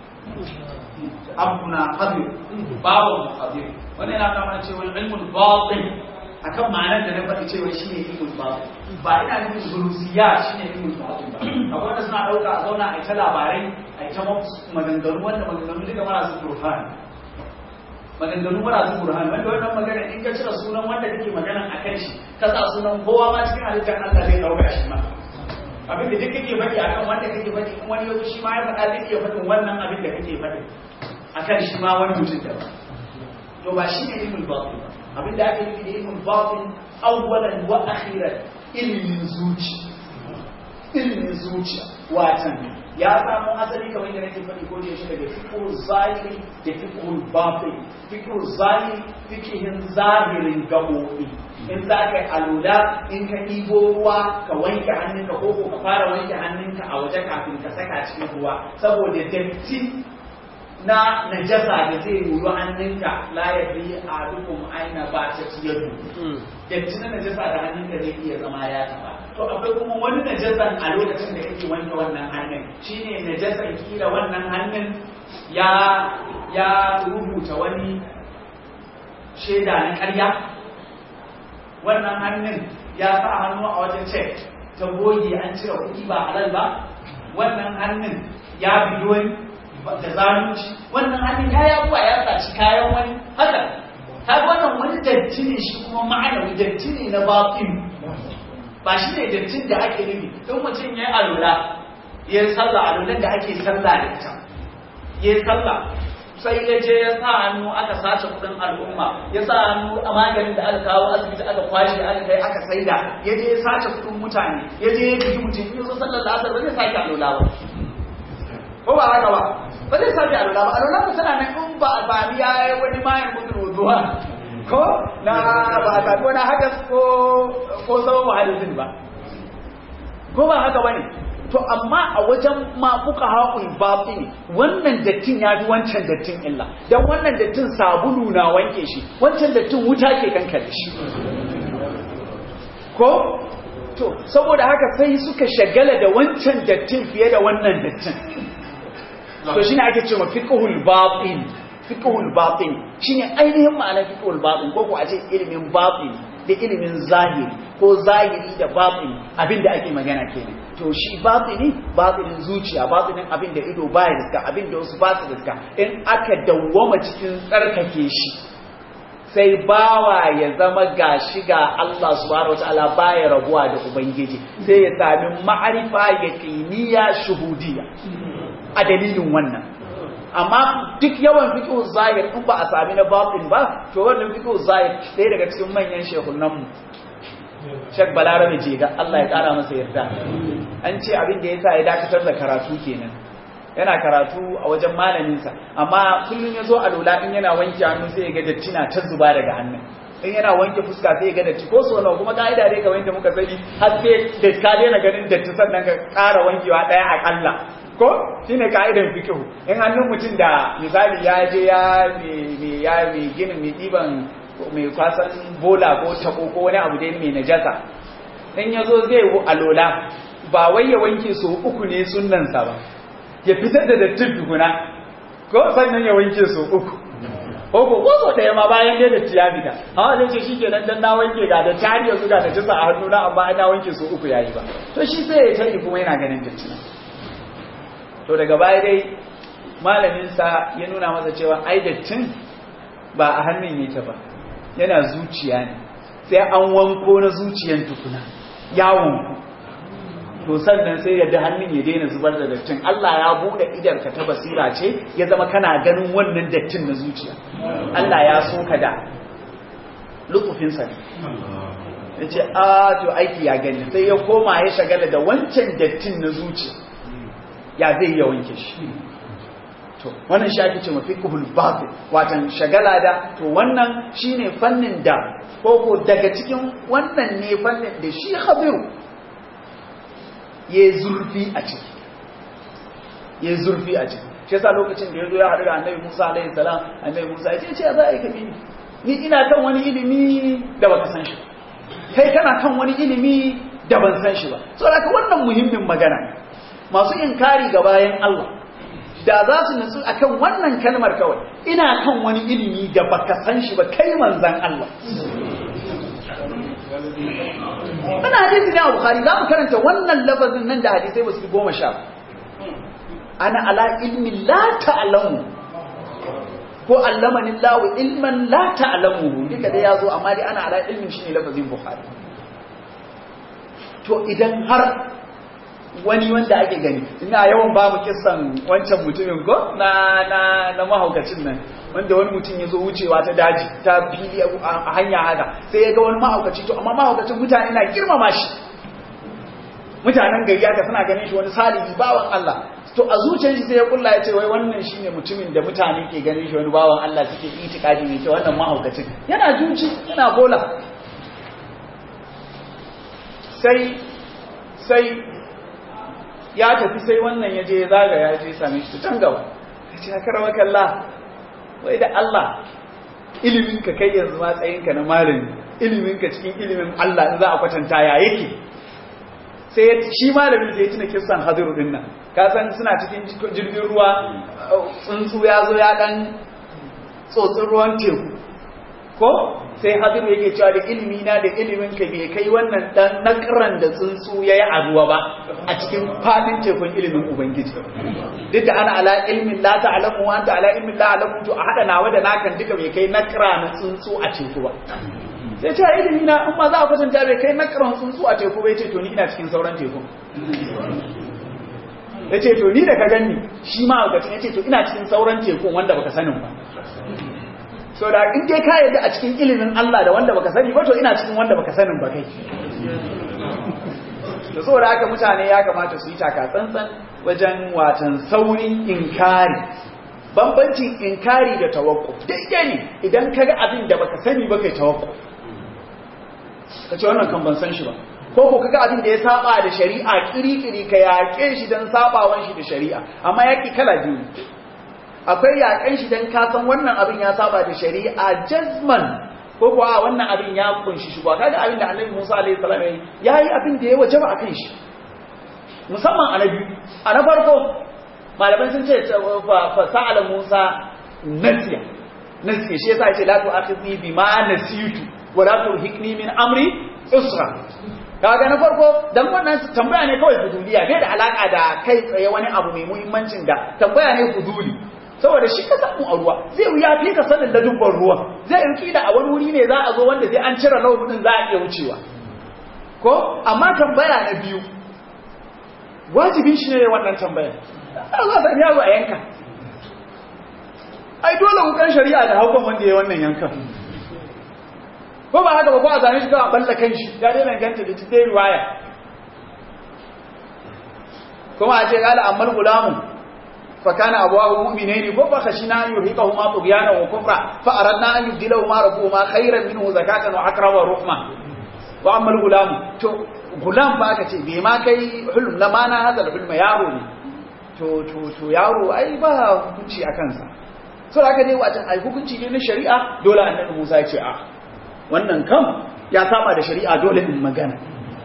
abuna hadir babu hadir wannan yana kama cewa ilmul batin akan ma'anar da na faɗi cewa shi ne ilmul batin ba ina nufin zulusiya shi ne ilmul batin ba akwai wanda suna ɗauka a zauna a ta labarai a ta maganganu wanda maganganu duka marasu burhan maganganu marasu burhan wanda wannan magana in ka cire sunan wanda kake magana a kan shi ka sa sunan kowa ma cikin halittar Allah zai ɗauka shi ma abin da duk kake faɗi akan wanda kake faɗi in wani yau shi ma ya faɗa zai iya faɗin wannan abin da kake faɗi akan shi ma wani mutum da ba to ba shi ne ilmul batin ba abin da ake nufi da ilmul batin awwalan wa akhiran ilmin zuci ilmin zuciya watan ya samu asali kamar yadda nake faɗi ko da yaushe daga fiqhul zahiri da fiqhul batin fiqhul zahiri fiqhin zahirin gabobi in za ka yi alula in ka ɗibo ruwa ka wanke hannunka ko ko ka fara wanke hannunka a waje kafin ka saka cikin ruwa saboda datti na najasa da zai yoyo hannunka la ya fi a dukkan aina ba ta ciyarwa datti na najasa da hannunka zai iya zama ya taba to akwai kuma wani najasan a lokacin da kake wanke wannan hannun shine najasan kila wannan hannun ya ya rubuta wani shaida na ƙarya wannan hannun ya sa hannu a wajen cek ta goge an cire kuɗi ba halal ba wannan hannun ya bi wani da zalunci wannan hannun ya yabuwa ya saci kayan wani haka ta wannan wani datti ne shi kuma ma'anawi datti ne na baƙin ba shi ne dattin da ake nufi in mutum ya yi alula ya yi sallah alulan da ake sallah da ita ya yi sallah sai ya je ya sa hannu aka sace kudin al'umma ya sa hannu a maganin da aka kawo asibiti aka kwashe aka kai aka saida ya je ya sace kudin mutane ya je ya bigi mutum ya zo sallar da asar ba zai sake alula ba ko ba haka ba ba zai sake alula ba alula ba tana nan in ba ba ya yi wani mayan gudun wuzuwa ko na ba a sami wani hadas ko ko sabon hadisin ba ko ba haka ba ne to amma a wajen ma fuka haƙul batin wannan dattin ya fi wancan dattin illa don wannan dattin sabulu na wanke shi wancan dattin wuta ke kankare shi ko to saboda haka sai suka shagala da wancan dattin fiye da wannan dattin to shine ake cewa fiqhul batin fiqhul batin shine ainihin ma'anar fiqhul batin ko ko a ce ilimin batin da ilimin zahiri ko zahiri da batin abinda ake magana kenan to shi batini batinin zuciya batinin abin da ido baya riska abin da wasu ba su riska in aka dawwama cikin tsarkake shi sai bawa ya zama gashi ga Allah subhanahu wataala baya rabuwa da ubangiji sai ya sami ma'arifa yaqiniya shuhudiyya a dalilin wannan amma duk yawan fiqh zahir in ba a sami na batin ba to wannan fiqh zahir sai daga cikin manyan shehunan mu Sheikh Balarabe Jega Allah ya kara masa yarda an ce abin da yasa ya dakatar da karatu kenan yana karatu a wajen malaminsa amma kullum ya zo a lola in yana wanke hannu sai ya ga datti na ta zuba daga hannun in yana wanke fuska sai ya ga datti ko so nawa kuma ka'ida dai ka wanke muka sani har sai da ka daina ganin datti sannan ka ƙara wankewa ɗaya akalla ko shine ka'idan fiqh in hannun mutum da misali ya je ya me ya me ginin me diban mai kwasan bola ko tako ko wani abu dai mai najasa in yazo zai alola ba wai ya wanke su uku ne sunnansa ba ya fitar da dattin tukuna ko sannan ya wanke su uku ko ko ko so ɗaya ma bayan dai datti ya fita amma zai ce shikenan dan na wanke ga da tari yanzu ga da tisa a hannu na amma na wanke su uku yayi ba to shi sai ya tafi kuma yana ganin datti to daga baya dai malamin sa ya nuna masa cewa ai dattin ba a hannun yake ba yana zuciya ne sai an wanko na zuciyan tukuna ya wanku to sannan sai yadda hannun ya daina zubar da dattin Allah ya bude idar ka ta basira ce ya zama kana ganin wannan dattin na zuciya Allah ya so ka da lukufin sa ya ce a to aiki ya gani sai ya koma ya shagala da wancan dattin na zuciya ya zai ya wanke shi to wannan shi ake ce mafi kuhul batil watan shagala da to wannan shine fannin da koko daga cikin wannan ne fannin da shi khabiru ya zurfi a ciki ya zurfi a ciki shi yasa lokacin da ya zo ya haɗu da annabi Musa alaihi salam annabi Musa ya ce ce za a yi kabi ni ina kan wani ilimi da baka san shi kai kana kan wani ilimi da ban san shi ba saboda ka wannan muhimmin magana masu inkari ga bayan Allah da za su nutsu akan wannan kalmar kawai ina kan wani ilimi da baka san shi ba kai manzan Allah ana hadisi ne a Bukhari za mu karanta wannan lafazin nan da hadisai ba su goma sha ana ala ilmi la ta'lamu ko allamani Allah ilman la ta'lamu duka dai yazo amma dai ana ala ilmin shine lafazin Bukhari to idan har wani wanda ake gani ina yawan ba mu kissan wancan mutumin ko na na na mahaukacin nan wanda wani mutum ya zo wucewa ta daji ta fili a hanya haka sai ya ga wani mahaukaci to amma mahaukacin mutane na girmama shi mutanen gari haka suna ganin shi wani salihi bawan Allah to a zuciyar shi sai ya kulla ya ce wai wannan shine mutumin da mutane ke ganin shi wani bawan Allah suke itikadi ne ce wannan mahaukacin yana juci yana bola sai sai ya tafi sai wannan ya je ya zaga ya je same shi can gaba ya ce haka rawa kalla wai da Allah iliminka kai yanzu matsayinka na malami iliminka cikin ilimin Allah in za a kwatanta ya yake sai shi malamin da ya tuna kissan hadiru din nan ka san suna cikin jirgin ruwa tsuntsu ya zo ya dan tsotsin ruwan teku ko sai hadiru yake cewa da ilimi na da ilimin ka bai kai wannan dan nakran da tsuntsu yayi a ruwa ba a cikin fadin tekun ilimin ubangiji duk da ana ala ilmin la ta'lamu wa anta ala ilmin la alamu to a hada nawa da nakan duka bai kai nakra na tsuntsu a teku ba sai ce ilimi na in ma za a kwatanta bai kai nakran tsuntsu a teku bai ce to ni ina cikin sauran tekun ya ce to ni da ka ganni shi ma a ya ce to ina cikin sauran tekun wanda baka sanin ba so da in dai ka yadda a cikin ilimin Allah da wanda baka sani ba to ina cikin wanda baka sanin ba kai da saboda haka mutane ya kamata su yi taka tsantsan wajen watan saurin inkari bambancin inkari da tawakku daidai ne idan ka ga abin da baka sani ba kai tawakku ka ce wannan kan ban san shi ba ko ko kaga abin da ya saba da shari'a kiri-kiri ka yaƙe shi don sabawan shi da shari'a amma yaƙi kala biyu akwai yaƙen shi don kasan wannan abin ya saba da shari'a jazman ko kuwa wannan abin ya kunshi shi ba kaga abin da annabi Musa alaihi salam ya yi abin da ya wajaba akan shi musamman a na biyu a na farko malaman sun ce fa sa'ala Musa nasiya nasiya shi yasa yace la tu'akhidni bima nasitu wa la turhiqni min amri usra kaga na farko dan wannan tambaya ne kawai fuduliya bai da alaka da kai tsaye wani abu mai muhimmancin da tambaya ne fuduli saboda shi ka samu a ruwa zai wuya fi ka sanin da dubban ruwa zai yi kila a wani wuri ne za a zo wanda zai an cire launin din za a iya wucewa ko amma tambaya na biyu wajibin shi ne wannan tambaya a za ta yaro a yanka ai dole hukan shari'a da haukan wanda ya wannan yankan ko ba haka ba ko a zane shi kawai balla kan shi ya daina ganta da cikin riwaya kuma a ce kala ammal gulamu fa kana abawahu mu'minaini ko fa khashina an yurhiqahuma tughyana wa kufra fa aradna an yubdilahuma rabbuhuma khayran minhu zakatan wa aqraba ruhma wa ammal gulamu to gulam ba ka ce bai ma kai hulm la mana hada hulma yaro ne to to to yaro ai ba hukunci a kansa so da aka dai watan ai hukunci ne na shari'a dole annabi Musa ya ce a wannan kam ya saba da shari'a dole in magana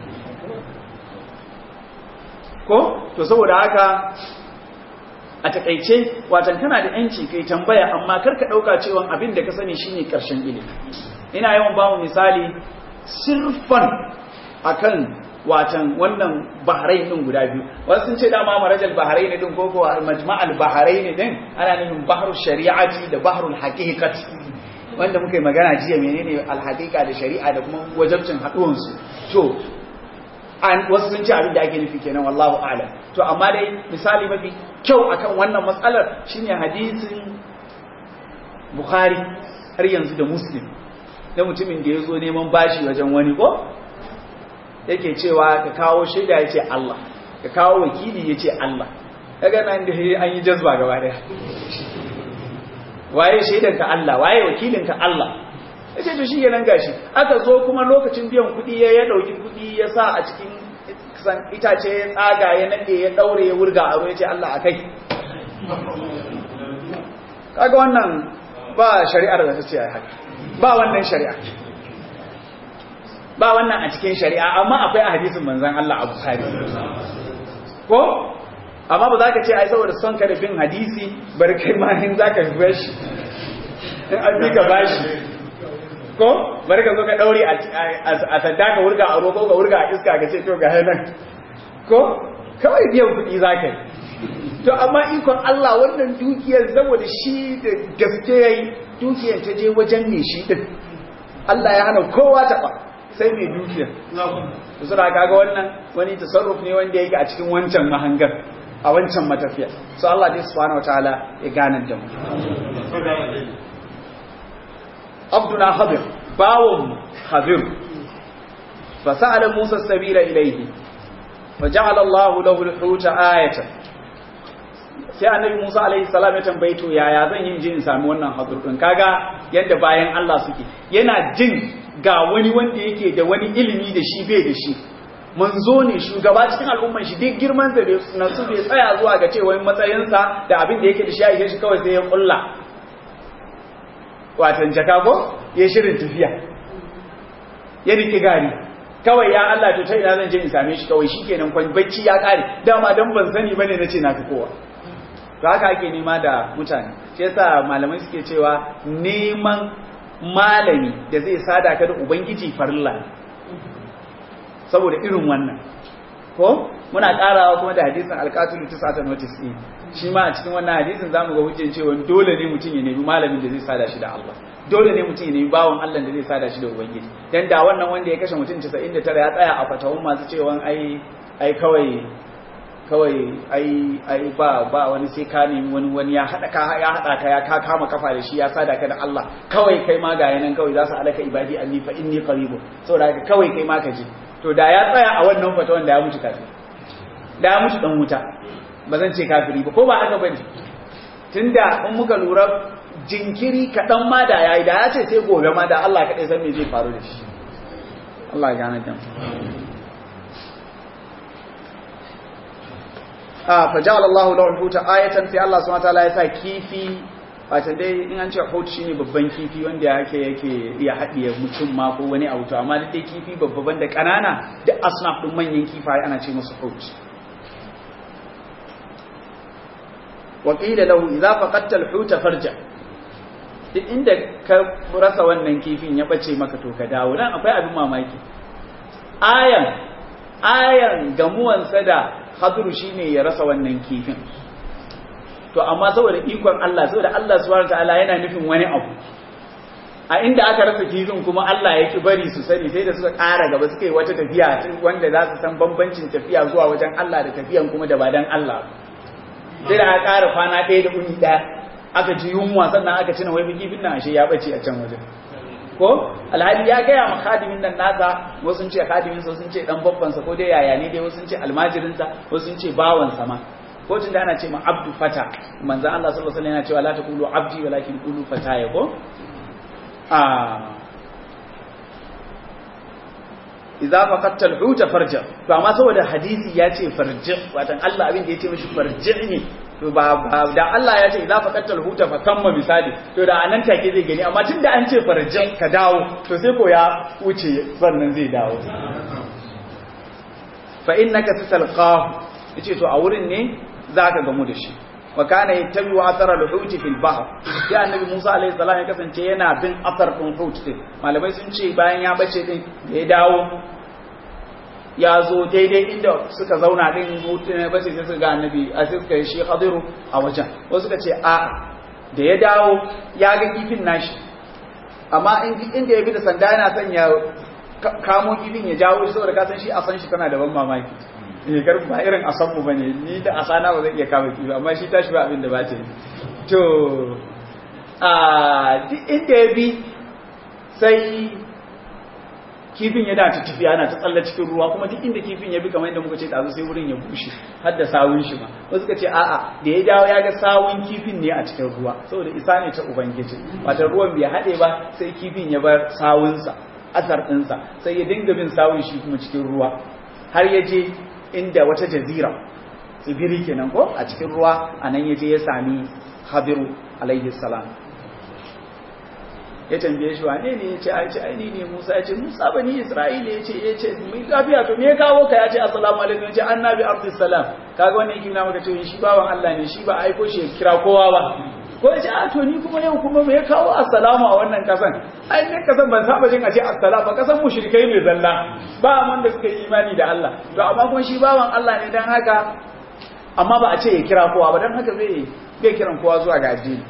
ko to saboda haka a takaice watan kana da yanci kai tambaya amma karka dauka cewa abin da ka sani shine karshen ilimi ina yawan ba mu misali sirfan akan watan wannan bahrain din guda biyu wasu sun ce dama marajal bahrain din ko ko majma'al bahrain din ana nufin bahrul shari'ati da bahrul haqiqati wanda muka yi magana jiya menene alhaqiqa da shari'a da kuma wajabcin haduwan su to an wasu sun ce abin da ake nufi kenan wallahu a'lam to amma dai misali mafi kyau akan wannan matsalar shine hadisin bukhari har yanzu da muslim da mutumin da ya zo neman bashi wajen wani ko yake cewa ka kawo shaida ya ce Allah ka kawo wakili ya ce Allah kaga nan da an yi jazba gaba daya waye shaidan ka Allah waye wakilin ka Allah yace to shi nan gashi aka zo kuma lokacin biyan kuɗi ya ya dauki kuɗi ya sa a cikin san itace ya tsaga ya nade ya daure ya wurga aro ya ce Allah akai kaga wannan ba shari'ar da ta ce haka ba wannan shari'a ba wannan a cikin shari'a amma akwai a hadisin manzon Allah a Bukhari ko amma ba za ka ce ai saboda son ka da bin hadisi bari kai ma in za ka fi shi in an bi ka bashi ko bari ka zo ka daure a sanda ka wurga a roƙo ka wurga a iska ka ce to ga nan ko kawai biyan kuɗi za ka yi to amma ikon Allah wannan dukiyar saboda shi da gaske yayi dukiyar ta je wajen ne shi din Allah ya hana kowa taɓa sai mai dukiyar su suna kaga wannan wani tasarruf ne wanda yake a cikin wancan mahangar a wancan matafiya so Allah dai subhanahu wataala ya gane da mu abduna habir bawon habir fa sa'ala musa sabila ilayhi fa ja'ala Allah lahu al-huta ayatan sai annabi Musa alaihi salam ya tambaye to yaya zan yi jin sami wannan hadur din kaga yadda bayan Allah suke yana jin ga wani wanda yake da wani ilimi da shi bai da shi manzo ne shugaba cikin al'umman shi duk girman da na su bai tsaya zuwa ga cewa matsayinsa da abin da yake da shi a shi kawai sai ya kulla watan jaka ko ya shirin tafiya ya riki gari kawai ya Allah to ta ina zan je in same shi kawai shikenan kwan bacci ya kare dama dan ban sani bane nace na fi kowa to haka ake nema da mutane shi yasa malamai suke cewa neman malami da zai sada ka da ubangiji farilla saboda irin wannan ko muna karawa kuma da hadisin alqatulu tisata notice din shi ma a cikin wannan hadisin zamu ga hujjar cewa dole ne mutum ya nemi malamin da zai sada shi da Allah dole ne mutum ya nemi bawon Allah da zai sada shi da ubangiji dan da wannan wanda ya kashe mutum 99 ya tsaya a fatawun masu cewa ai ai kawai kawai ai ai ba ba wani sai ka nemi wani wani ya hada ka ya hada ka ya ka kama kafa da shi ya sada ka da Allah kawai kai ma ga yanan kawai za su alaka ibadi anni fa inni qaribun saboda haka kawai kai ma ka ji to da ya tsaya a wannan fatawan da ya mutu kafiri da ya mutu dan wuta ba zan ce kafiri ba ko ba haka bane tunda in muka lura jinkiri kaɗan ma da yayi da ya ce sai gobe ma da Allah kaɗai san me zai faru da shi Allah ya gane dan a faja'ala Allah lahu al-huta ayatan sai Allah subhanahu wa ta'ala ya sa kifi wato dai in an ce hut shine babban kifi wanda yake yake iya haɗiye mutum ma ko wani abu to amma dai kifi babban da ƙanana duk asnaf din manyan kifaye ana ce musu hut wa qila lahu idza faqadta al-huta farja duk inda ka rasa wannan kifin ya bace maka to ka dawo dan akwai abin mamaki ayan ayan gamuwansa da hadru shine ya rasa wannan kifin to amma saboda ikon Allah saboda Allah subhanahu wataala yana nufin wani abu a inda aka rasa kifin kuma Allah ya ki bari su sani sai da suka ƙara gaba suka yi wata tafiya wanda za su san bambancin tafiya zuwa wajen Allah da tafiyan kuma da ba dan Allah sai da aka ƙara kwana ɗaya da uni ɗaya aka ji yunwa sannan aka cina wai kifin nan ashe ya bace a can wajen ko alhali ya gaya ma khadimin nan nasa wasu sun ce khadimin sa sun ce dan babban sa ko dai yaya ne dai wasu sun ce almajirin sa wasu sun ce bawan sa ma ko tunda ana ce ma abdu fata manzo Allah sallallahu alaihi wasallam yana cewa la taqulu abdi walakin qulu fataya ko a idza faqadta al-huta farja to amma saboda hadisi ya ce farji watan Allah abin da ya ce mishi farji ne to ba da Allah ya ce idza faqadta al-huta fa kamma misali to da anan take zai gani amma tunda an ce farji ka dawo to sai ko ya wuce sannan zai dawo fa innaka tatalqahu yace to a wurin ne zaka gamu da shi wa kana yattabi wa athara al-hut fi al-bahr sai annabi Musa alaihi salam ya kasance yana bin athar din hut din malamai sun ce bayan ya bace din da ya dawo ya zo daidai inda suka zauna din hut ne bace sai suka ga annabi a sai suka yi shi Khadiru a wajen wasu suka ce a da ya dawo ya ga kifin nashi amma inda ya bi da sanda yana son ya kamo kifin ya jawo shi saboda ka san shi a san shi tana da ban mamaki ne karfi ba irin asanmu ba ne ni da asana ba zai iya kama kifi amma shi tashi ba abin da ba ta yi to a duk inda ya bi sai kifin ya dace tafiya ana ta tsalla cikin ruwa kuma duk inda kifin ya bi kamar yadda muka ce ɗazu sai wurin ya bushe har da sawun shi ma wasu ka ce a'a da ya dawo ya ga sawun kifin ne a cikin ruwa saboda isa ne ta ubangiji wata ruwan bai haɗe ba sai kifin ya bar sawunsa asar ɗinsa sai ya dinga bin sawun shi kuma cikin ruwa har ya je inda wata jazira tsibiri kenan ko a cikin ruwa a nan yaje ya sami habiru alaihi salam ya tambaye shi wane ne ya ce ai ce ai ni ne Musa ya ce Musa bani Isra'ila ya ce ya ce mai lafiya to me ya kawo ka ya ce assalamu alaikum ya ce annabi abdus salam kaga wannan yake nuna maka cewa shi bawan Allah ne shi ba aiko shi ya kira kowa ba ko ya ce a to ni kuma yau kuma me ya kawo assalamu a wannan kasan ai ne kasan ban saba jin a ce assalamu ba kasan mushrikai ne zalla ba wanda suka yi imani da Allah to amma kuma shi bawan Allah ne dan haka amma ba a ce ya kira kowa ba dan haka zai bai kiran kowa zuwa ga addini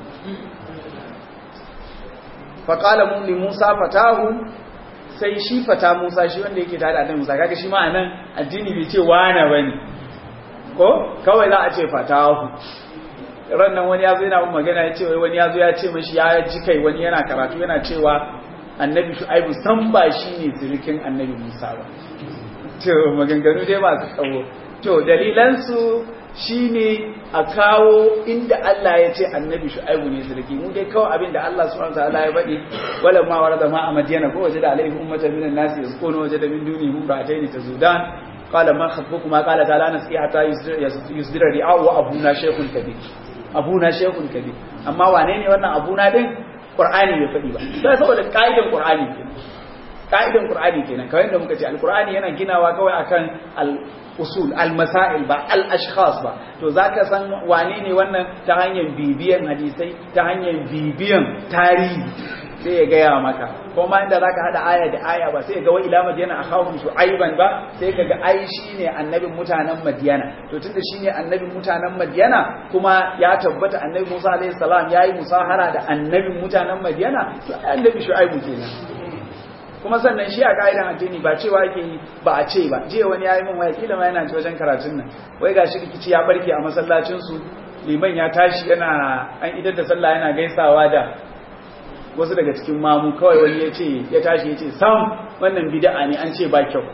faƙala mun li Musa fatahu sai shi fata Musa shi wanda yake tare da annabi Musa kaga shi ma anan addini bai ce wana bane ko kawai za a ce fatahu rannan wani yazo yana magana ya ce wai wani yazo ya ce mishi ya ji kai wani yana karatu yana cewa annabi Shu'aibu san ba shi ne sirikin annabi Musa ba to maganganu dai masu tsawo to dalilan su shine a kawo inda Allah ya ce annabi shu'aibu ne sarki mu dai kawai abin da Allah subhanahu wataala ya faɗi wala ma warada ma a madiyana ko waje da alaihi ummatan minan nasi yazkunu waje da min dunihim ra'atayn tazudan qala ma khatbukuma qala ta'ala nasqi hatta yusdira ri'a wa abuna shaykhun kabir abuna shaykhun kabir amma wane ne wannan abuna din qur'ani bai faɗi ba sai saboda kaidan qur'ani kenan kaidan qur'ani kenan kawai da muka ce alqur'ani yana ginawa kawai akan al usul al-masail ba al-ashkhas ba to zaka san wane ne wannan ta hanyar bibiyan hadisai ta hanyar bibiyan tarihi sai ya gaya maka kuma inda zaka hada aya da aya ba sai ga wa ila madiyana akhahum shu'aiban ba sai kaga ai shine annabin mutanen madiyana to tunda shine annabin mutanen madiyana kuma ya tabbata annabi Musa alaihi salam yayi musahara da annabin mutanen madiyana to annabi shu'aibu kenan kuma sannan shi a ka'idan addini ba cewa yake yi ba a ce ba jiya wani yayi min waya kila ma yana ci wajen karatun nan wai gashi rikici ya barke a masallacin su liman ya tashi yana an idar da sallah yana gaisawa da wasu daga cikin mamu kawai wani ya ce ya tashi ya ce sam wannan bid'a ne an ce ba kyau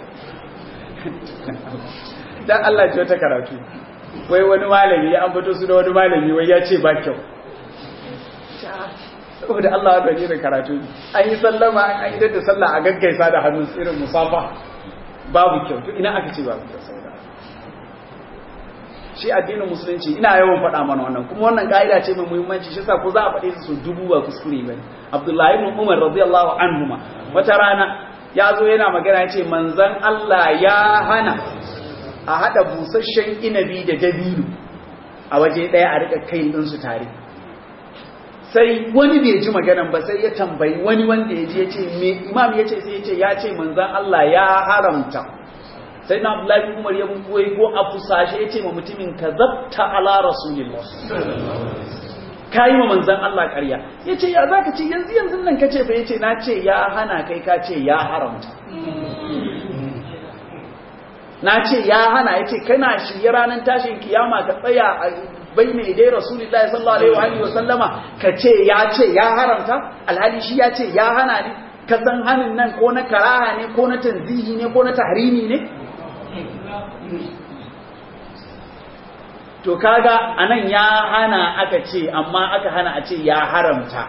dan Allah ji wata karatu wai wani malami ya ambato su da wani malami wai ya ce ba kyau saboda Allah ya da karatu an yi sallama an yi da sallah a gaggaisa da hannun irin musafa babu kyau to ina aka ce babu kyau saboda shi addinin musulunci ina yawan faɗa mana wannan kuma wannan ka'ida ce mai muhimmanci shi yasa ko za a faɗe su dubu ba kuskure bane Abdullahi ibn Umar radiyallahu anhuma wata rana ya zo yana magana yace manzon Allah ya hana a hada busasshen inabi da dabino a waje daya a rika kai din su tare sai wani bai ji maganan ba sai ya tambayi wani wanda ya ji ya ce me imam ya ce sai ya ce ya ce manzan Allah ya haramta sai na Abdullahi Umar ya buwai ko a fusashe ya ce ma mutumin ka zabta ala rasulillah ka yi ma manzan Allah ƙarya ya ce ya zaka ce yanzu yanzu nan ka ce fa ya ce na ce ya hana kai ka ce ya haramta na ce ya hana ya ce kana shirye ranar tashin kiyama ka tsaya a bai ne dai rasulullahi sallallahu alaihi wa sallama ka ce ya ce ya haramta alhali shi ya ce ya hana ne ka san hanin nan ko na karaha ne ko na tanzihi ne ko na tahrimi ne to kaga anan ya hana aka ce amma aka hana a ce ya haramta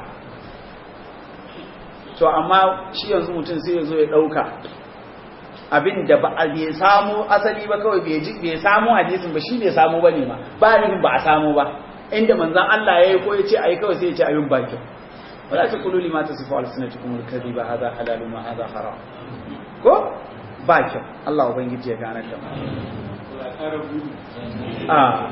to amma shi yanzu mutum sai ya zo ya dauka abin da ba a bai samu asali ba kawai bai ji bai samu hadisin ba shi bai samu bane ma ba nufin ba a samu ba inda manzon Allah yayi ko yace ayi kawai sai ya ce abin ba kyau wala taqulu lima tasifu alsinatukum alkadhiba hadha halalun wa hadha haram ko ba kyau Allah ubangiji ya gane da a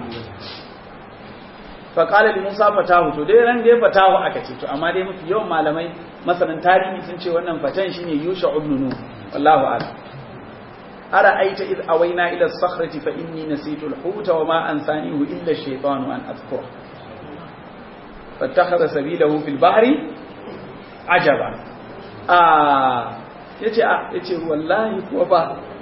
fa qala li musa fatahu to dai ran dai fatahu aka ce to amma dai mafi yawan malamai masanan tarihi sun ce wannan fatan shine yusha ibn nun wallahu a'lam أرأيت إذ أوينا إلى الصخرة فإني نسيت الحوت وما أنسانيه إلا الشيطان أن أذكره فاتخذ سبيله في البحر عجبا آه yace a yace wallahi kuwa ba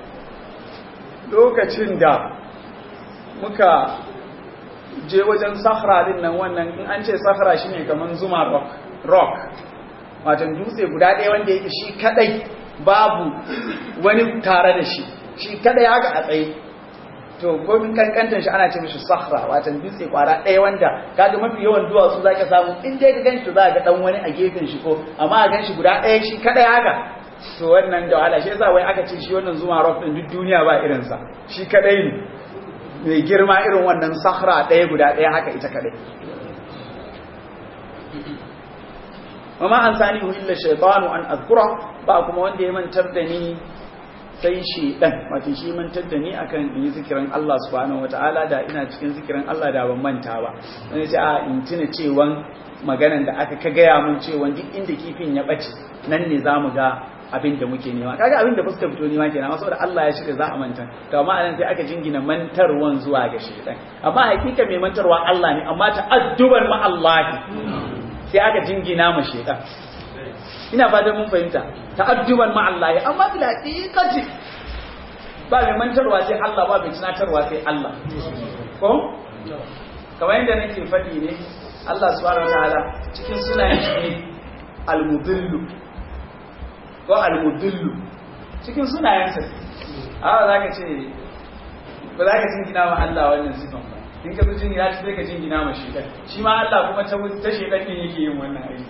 lokacin da muka je wajen sahara din nan wannan in an ce sahara shine kaman zuma rock rock wato dutse guda ɗaya wanda yake shi kadai babu wani tare da shi shi kada ya ga a tsaye to komin kankantar shi ana ce mishi sahra watan dutse kwara ɗaya wanda kaga mafi yawan duwatsu zaka samu in dai ka ganshi za ga dan wani a gefen shi ko amma a ganshi guda ɗaya shi kada ya ga to wannan da wahala shi yasa wai aka ce shi wannan zuma rock din duk duniya ba irin sa shi kadai ne mai girma irin wannan sahra ɗaya guda ɗaya haka ita kadai wa ma ansanihu illa shaytanu an azkura ba kuma wanda ya mantar da ni sai shi dan wato shi mantar da ni akan in yi zikirin Allah subhanahu wataala da ina cikin zikirin Allah da ban manta ba wani ce a in tuna cewan maganan da aka ka gaya mun cewan duk inda kifin ya bace nan ne zamu ga abin da muke nema kaga abin da fuska fito nema kenan amma saboda Allah ya shirya za a manta to amma anan sai aka jingina mantarwan zuwa ga shaytan amma hakika mai mantarwa Allah ne amma ta'adduban ma Allah sai aka jingina ma shaytan ina fatan mun fahimta ta'adduban ma Allah amma bil haqiqati ba mai mantarwa sai Allah ba mai tunatarwa sai Allah ko kamar yadda nake faɗi ne Allah subhanahu wataala cikin sunayen shi ne al-mudillu ko al-mudillu cikin sunayensa a za ka ce ba za ka jingina ma Allah wannan sifan ba in ka zo jingina shi sai ka jingina ma shi shi ma Allah kuma ta ta shedan ne yake yin wannan aiki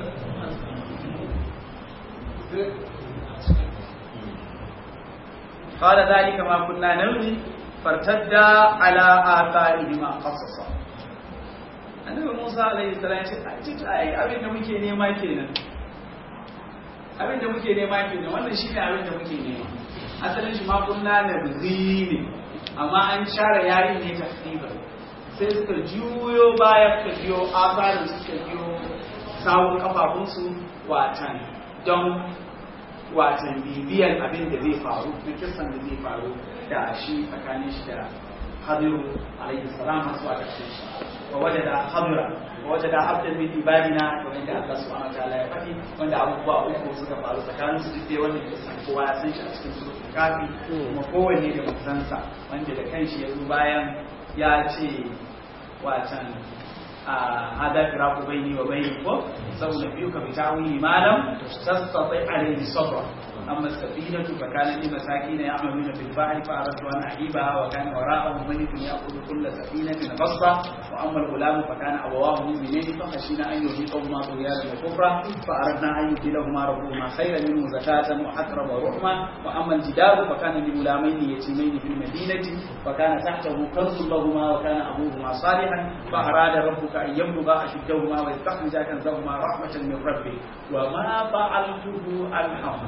قال ذلك ما كنا نبغي فارتدا على آثارهما قصصا annabi Musa alaihi salam ya ce ai abin da muke nema kenan abin da muke nema kenan wannan shine abin da muke nema asalin shi ma kunna na ne amma an share yarin ne tasdiba sai suka juyo baya suka biyo asarin suka biyo sawun kafafunsu watan don watan bibiyan abin da zai faru na kisan da zai faru da shi tsakanin shi da hadiru alaihi salam har zuwa ƙarshen shi wa wajada hadira wa wajada abdan min ibadina kamar da Allah subhanahu wataala ya faɗi wanda abubuwa uku suka faru tsakanin su duk dai wanda kisan kowa ya san shi a cikin suratul kafi kuma kowanne da mutansa wanda da kanshi ya zo bayan ya ce watan هذا فراق بيني وبينك سأنبئك بتأويل ما لم تستطع عليه صبرا أما السفينة فكانت لمساكين يعملون في البحر فأردت أن أعيبها وكان وراءهم ملك يأخذ كل سفينة غصبا وأما الغلام فكان أبواه مؤمنين فخشينا أن يرهقهما طغيانا وكفرا فأردنا أن يبدلهما ربهما خيرا منه زكاة وأقرب رحما وأما الجدار فكان لغلامين يتيمين في المدينة فكان تحته كنز لهما وكان أبوهما صالحا فأراد ربك أن يبلغا أشدهما ويستخرجا كنزهما رحمة من ربه وما فعلته عن أمر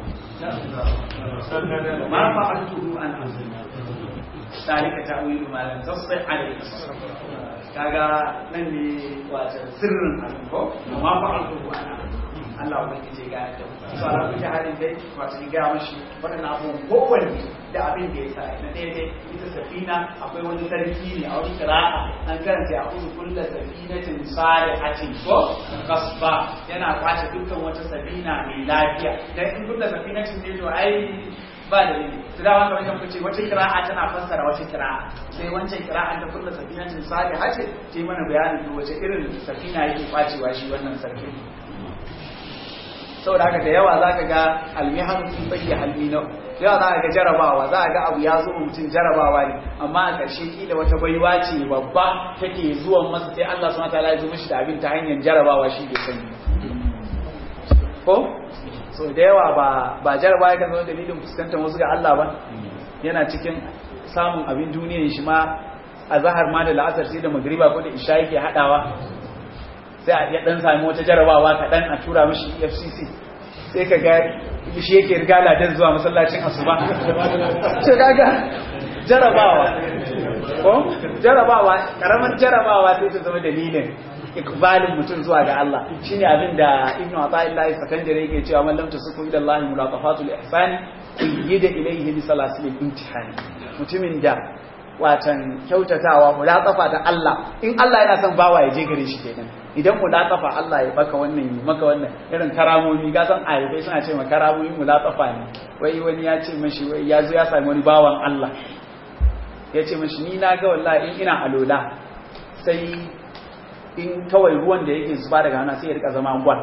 ما فعلته عن أمر ذلك تأويل ما لم تستطع عليه kaga nan ne wata sirrin abin ko amma fa'altu ana Allah ba ke ga da so ala kuke halin dai wato ni ga mashi wadannan abubuwan kowanne da abin da ya sa na daidai ita safina akwai wani sarki ne a wani kira'a an karanta a kudu kulla safinatin salihatin ko kasba yana kwace dukkan wata safina mai lafiya dan in kulla safinatin ne to ai ba da ne su dama kamar yadda kuce wata kira'a tana fassara wata kira'a sai wancan kira'a ta kulla safinatin saliha ce ta mana bayanin wace irin safina yake kwacewa shi wannan sarkin saboda haka da yawa za ka ga almihan sun bayya halmina da yawa za ka ga jarabawa za ka ga abu ya zo mutum jarabawa ne amma a ƙarshe kila wata baiwa ce babba take zuwan masa sai Allah subhanahu wataala ya zo mishi da abin ta hanyar jarabawa shi bai sani ko so da yawa ba ba jarabawa ya kan zama dalilin fuskantar wasu ga Allah ba yana cikin samun abin duniyar shi ma a zahar ma da la'asar sai da magriba ko da isha yake hadawa sai a ya dan sami wata jarabawa kaɗan a tura mishi FCC sai ka ga shi yake riga ladan zuwa masallacin asuba ce kaga jarabawa ko jarabawa karamar jarabawa sai ta zama dalilin ikbalin mutum zuwa ga Allah shine abin da Ibn Athaillah Sakandare yake cewa man lam tasuku ila Allah mulaqafatul ihsan yida ilayhi bi salasil imtihani mutumin da watan kyautatawa mulaqafa da Allah in Allah yana son bawa ya je gare shi kenan idan mulaqafa Allah ya baka wannan yi maka wannan irin karamomi ga san ayyukai suna ce ma karamomi mulaqafa ne wai wani ya ce mashi wai ya zo ya sami wani bawan Allah ya ce mashi ni na ga wallahi in ina alola sai in kawai ruwan da yake zuba daga hana sai ya rika zama gwal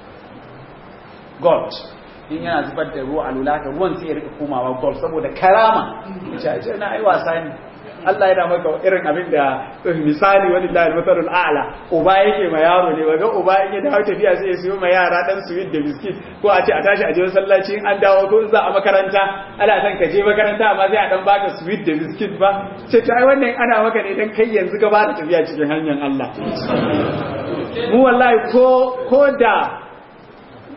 gold in yana zubar da ruwa alola ka ruwan sai ya rika komawa gold saboda karama ya ce na ai wasa ne Allah yana maka irin abin da misali wani da al-masalul a'la uba yake ma yaro ne baga uba in ya dawo tafiya sai ya siyo ma yara dan sweet da biskit ko a ce a tashi a je masallaci in an dawo ko in za a makaranta ana san ka je makaranta amma sai a dan baka sweet da biskit ba ce to ai wannan ana maka ne dan kai yanzu ka fara tafiya cikin hanyar Allah mu wallahi ko ko da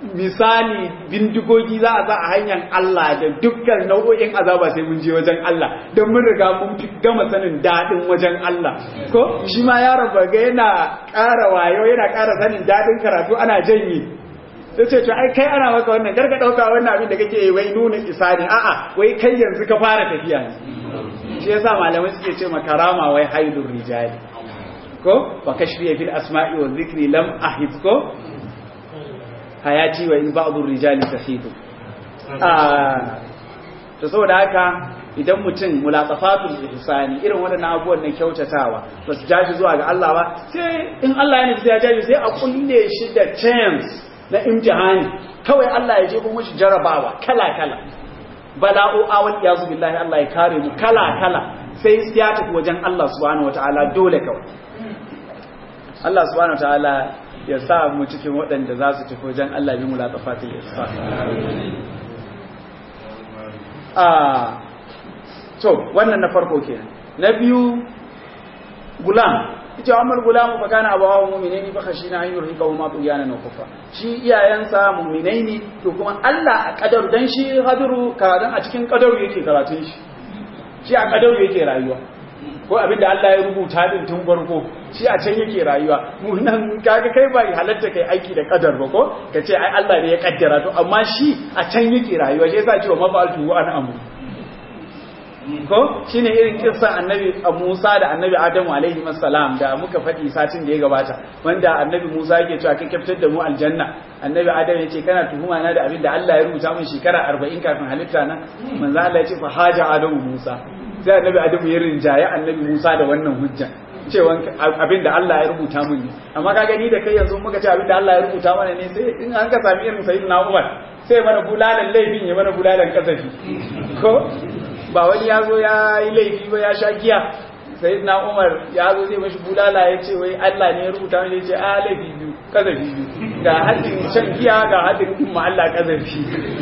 misali bindigogi za a sa a hanyar Allah da dukkan nau'o'in azaba sai mun je wajen Allah don mun riga mun fi gama sanin daɗin wajen Allah ko shi ma yaron baga yana ƙara wayo yana ƙara sanin daɗin karatu ana janye sai ce to ai kai ana maka wannan karka ɗauka wannan abin da kake wai nuna isa ne a'a wai kai yanzu ka fara tafiya ne shi yasa malamai suke ce makarama wai haidun rijali ko wa kashfiya fil asma'i wa dhikri lam ahid ko hayati wa in ba'd rijali tahidu ah to saboda haka idan mutum mulaqafatul ihsani irin wadannan abubuwan na kyautatawa ba su jaji zuwa ga Allah ba sai in Allah ya nufi ya jaji sai a kulle shi da chance na imtihani kawai Allah ya je kuma shi jarabawa kala kala bala'u awal iyazu billahi Allah ya kare mu kala kala sai ya tafi wajen Allah subhanahu wataala dole kawai Allah subhanahu wataala ya sa mu cikin waɗanda za su tafi wajen Allah bi mulaqafatil ihsan ah to wannan na farko kenan na biyu gulam ita Umar gulam fa kana abawa mu'minaini fa khashina an yurhiqa huma tuyanan wa kufa shi iyayensa mu'minai ne to kuma Allah a kadar dan shi haduru karatun a cikin kadaru yake karatun shi shi a kadaru yake rayuwa ko abinda Allah ya rubuta din tun farko shi a can yake rayuwa mu nan kaga kai ba halatta kai aiki da kadar ba ko kace ai Allah ne ya kaddara to amma shi a can yake rayuwa shi yasa cewa mafaltu an amru ko shine irin kissan annabi Musa da annabi Adamu alaihi salam da muka faɗi satin da ya gabata wanda annabi Musa yake cewa kai kaftar da mu aljanna annabi Adamu yace kana tuhuma na da abin da Allah ya rubuta min shekara 40 kafin halitta na manzo Allah yace fa haja Adamu Musa sai annabi Adamu ya rinjaye annabi Musa da wannan hujja cewa abin da Allah ya rubuta min ne amma ka gani da kai yanzu muka ce abin da Allah ya rubuta mana ne sai in an ka sami irin sayyidina Umar sai mana bulalan laifin ya mana bulalan kasafi ko ba wani ya zo ya yi laifi ba ya sha giya sai na umar ya zo zai mashi bulala ya ce wai Allah ne ya rubuta wani ya ce a laifi biyu kazafi biyu ga haddin shan giya ga haddin kuma Allah kazafi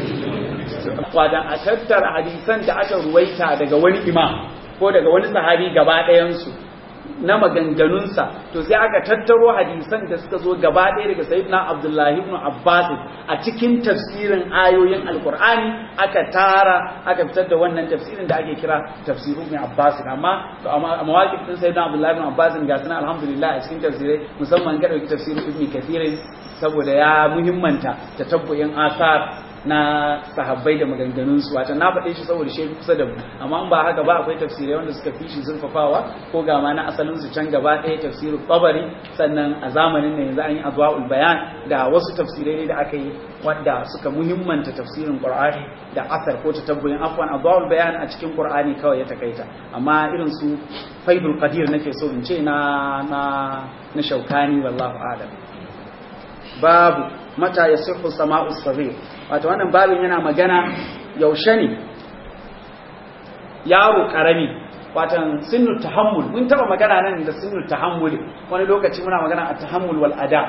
wadan a tattara hadisan da aka ruwaita daga wani imam ko daga wani sahabi gaba ɗayansu na maganganunsa to sai aka tattaro hadisan da suka zo gaba ɗaya daga sayyidina abdullahi ibn abbas a cikin tafsirin ayoyin alqur'ani aka tara aka fitar da wannan tafsirin da ake kira tafsiru ibn abbas amma to amma mawaqif din sayyidina abdullahi ibn abbas ga sunan alhamdulillah a cikin tafsirai musamman ga dauki tafsirin ibn kathir saboda ya muhimmanta tatabbuyin asar na sahabbai da maganganunsu wata na faɗe shi saboda shi kusa da mu amma ba haka ba akwai tafsirai wanda suka fi shi zurfafawa ko ga ma na asalin su can gaba ɗaya tafsirin tabari sannan a zamanin ne yanzu an yi azwaul bayan da wasu tafsirai da aka yi wanda suka muhimmanta tafsirin qur'ani da asar ko tatabbuyin afwan azwaul bayan a cikin qur'ani kawai ya takaita amma irin su faidul qadir nake so in ce na na na shaukani wallahu a'lam babu mata yasihu sama'u saghir wato wannan babin yana magana yaushe ne yaro karami watan sinnu tahammul mun taba magana nan da sinnu tahammul wani lokaci muna magana a tahammul wal ada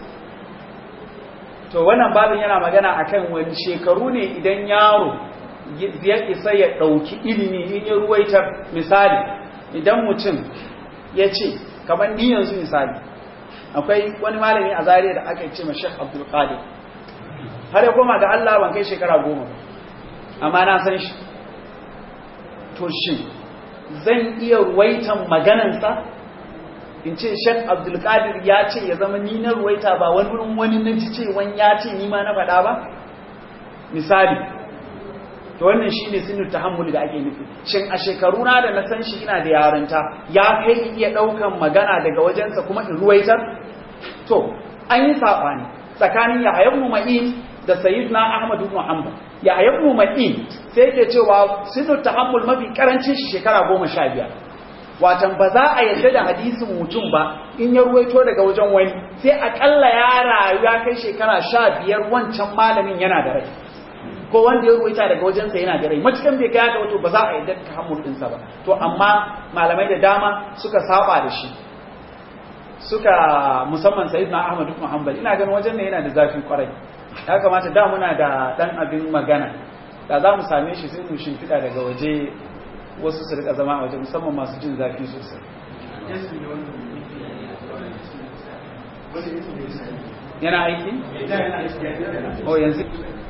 to wannan babin yana magana akan wani shekaru ne idan yaro ya isa ya dauki ilimi in ya ruwaitar misali idan mutum ya ce kamar ni yanzu misali akwai wani malami a zariya da aka ce ma Sheikh Abdul Qadir har ya koma ga Allah ban kai shekara goma amma na san shi to shi zan iya ruwaitan maganansa in ce Sheikh Abdul Qadir ya ce ya zama ni na ruwaita ba wani wurin wani na ji cewan ya ce ni ma na faɗa ba misali to wannan shine sinu tahammul da ake nufi shin a shekaru na da na san shi ina da yarinta ya kai iya daukan magana daga wajensa kuma in ruwaitar to an yi sabani tsakanin Yahya ibn Ma'in da Sayyidina Ahmad ibn Hanbal Yahya ibn Ma'in sai yake cewa sinu tahammul mafi karancin shi shekara 15 watan ba za a yarda da hadisin mutum ba in ya ruwaito daga wajen wani sai akalla ya rayu ya kai shekara 15 wancan malamin yana da rai ko wanda ya ruwaita daga wajensa yana da rai matukan bai gaya da wato ba za a yarda ka hamul ɗinsa ba to amma malamai da dama suka saba da shi suka musamman sayyidina ahmad ibn hanbal ina ganin wajen ne yana da zafi kwarai ya kamata da muna da dan abin magana da za mu same shi sai mu shimfiɗa daga waje wasu su rika zama a waje musamman masu jin zafi sosai yana aiki? oh yanzu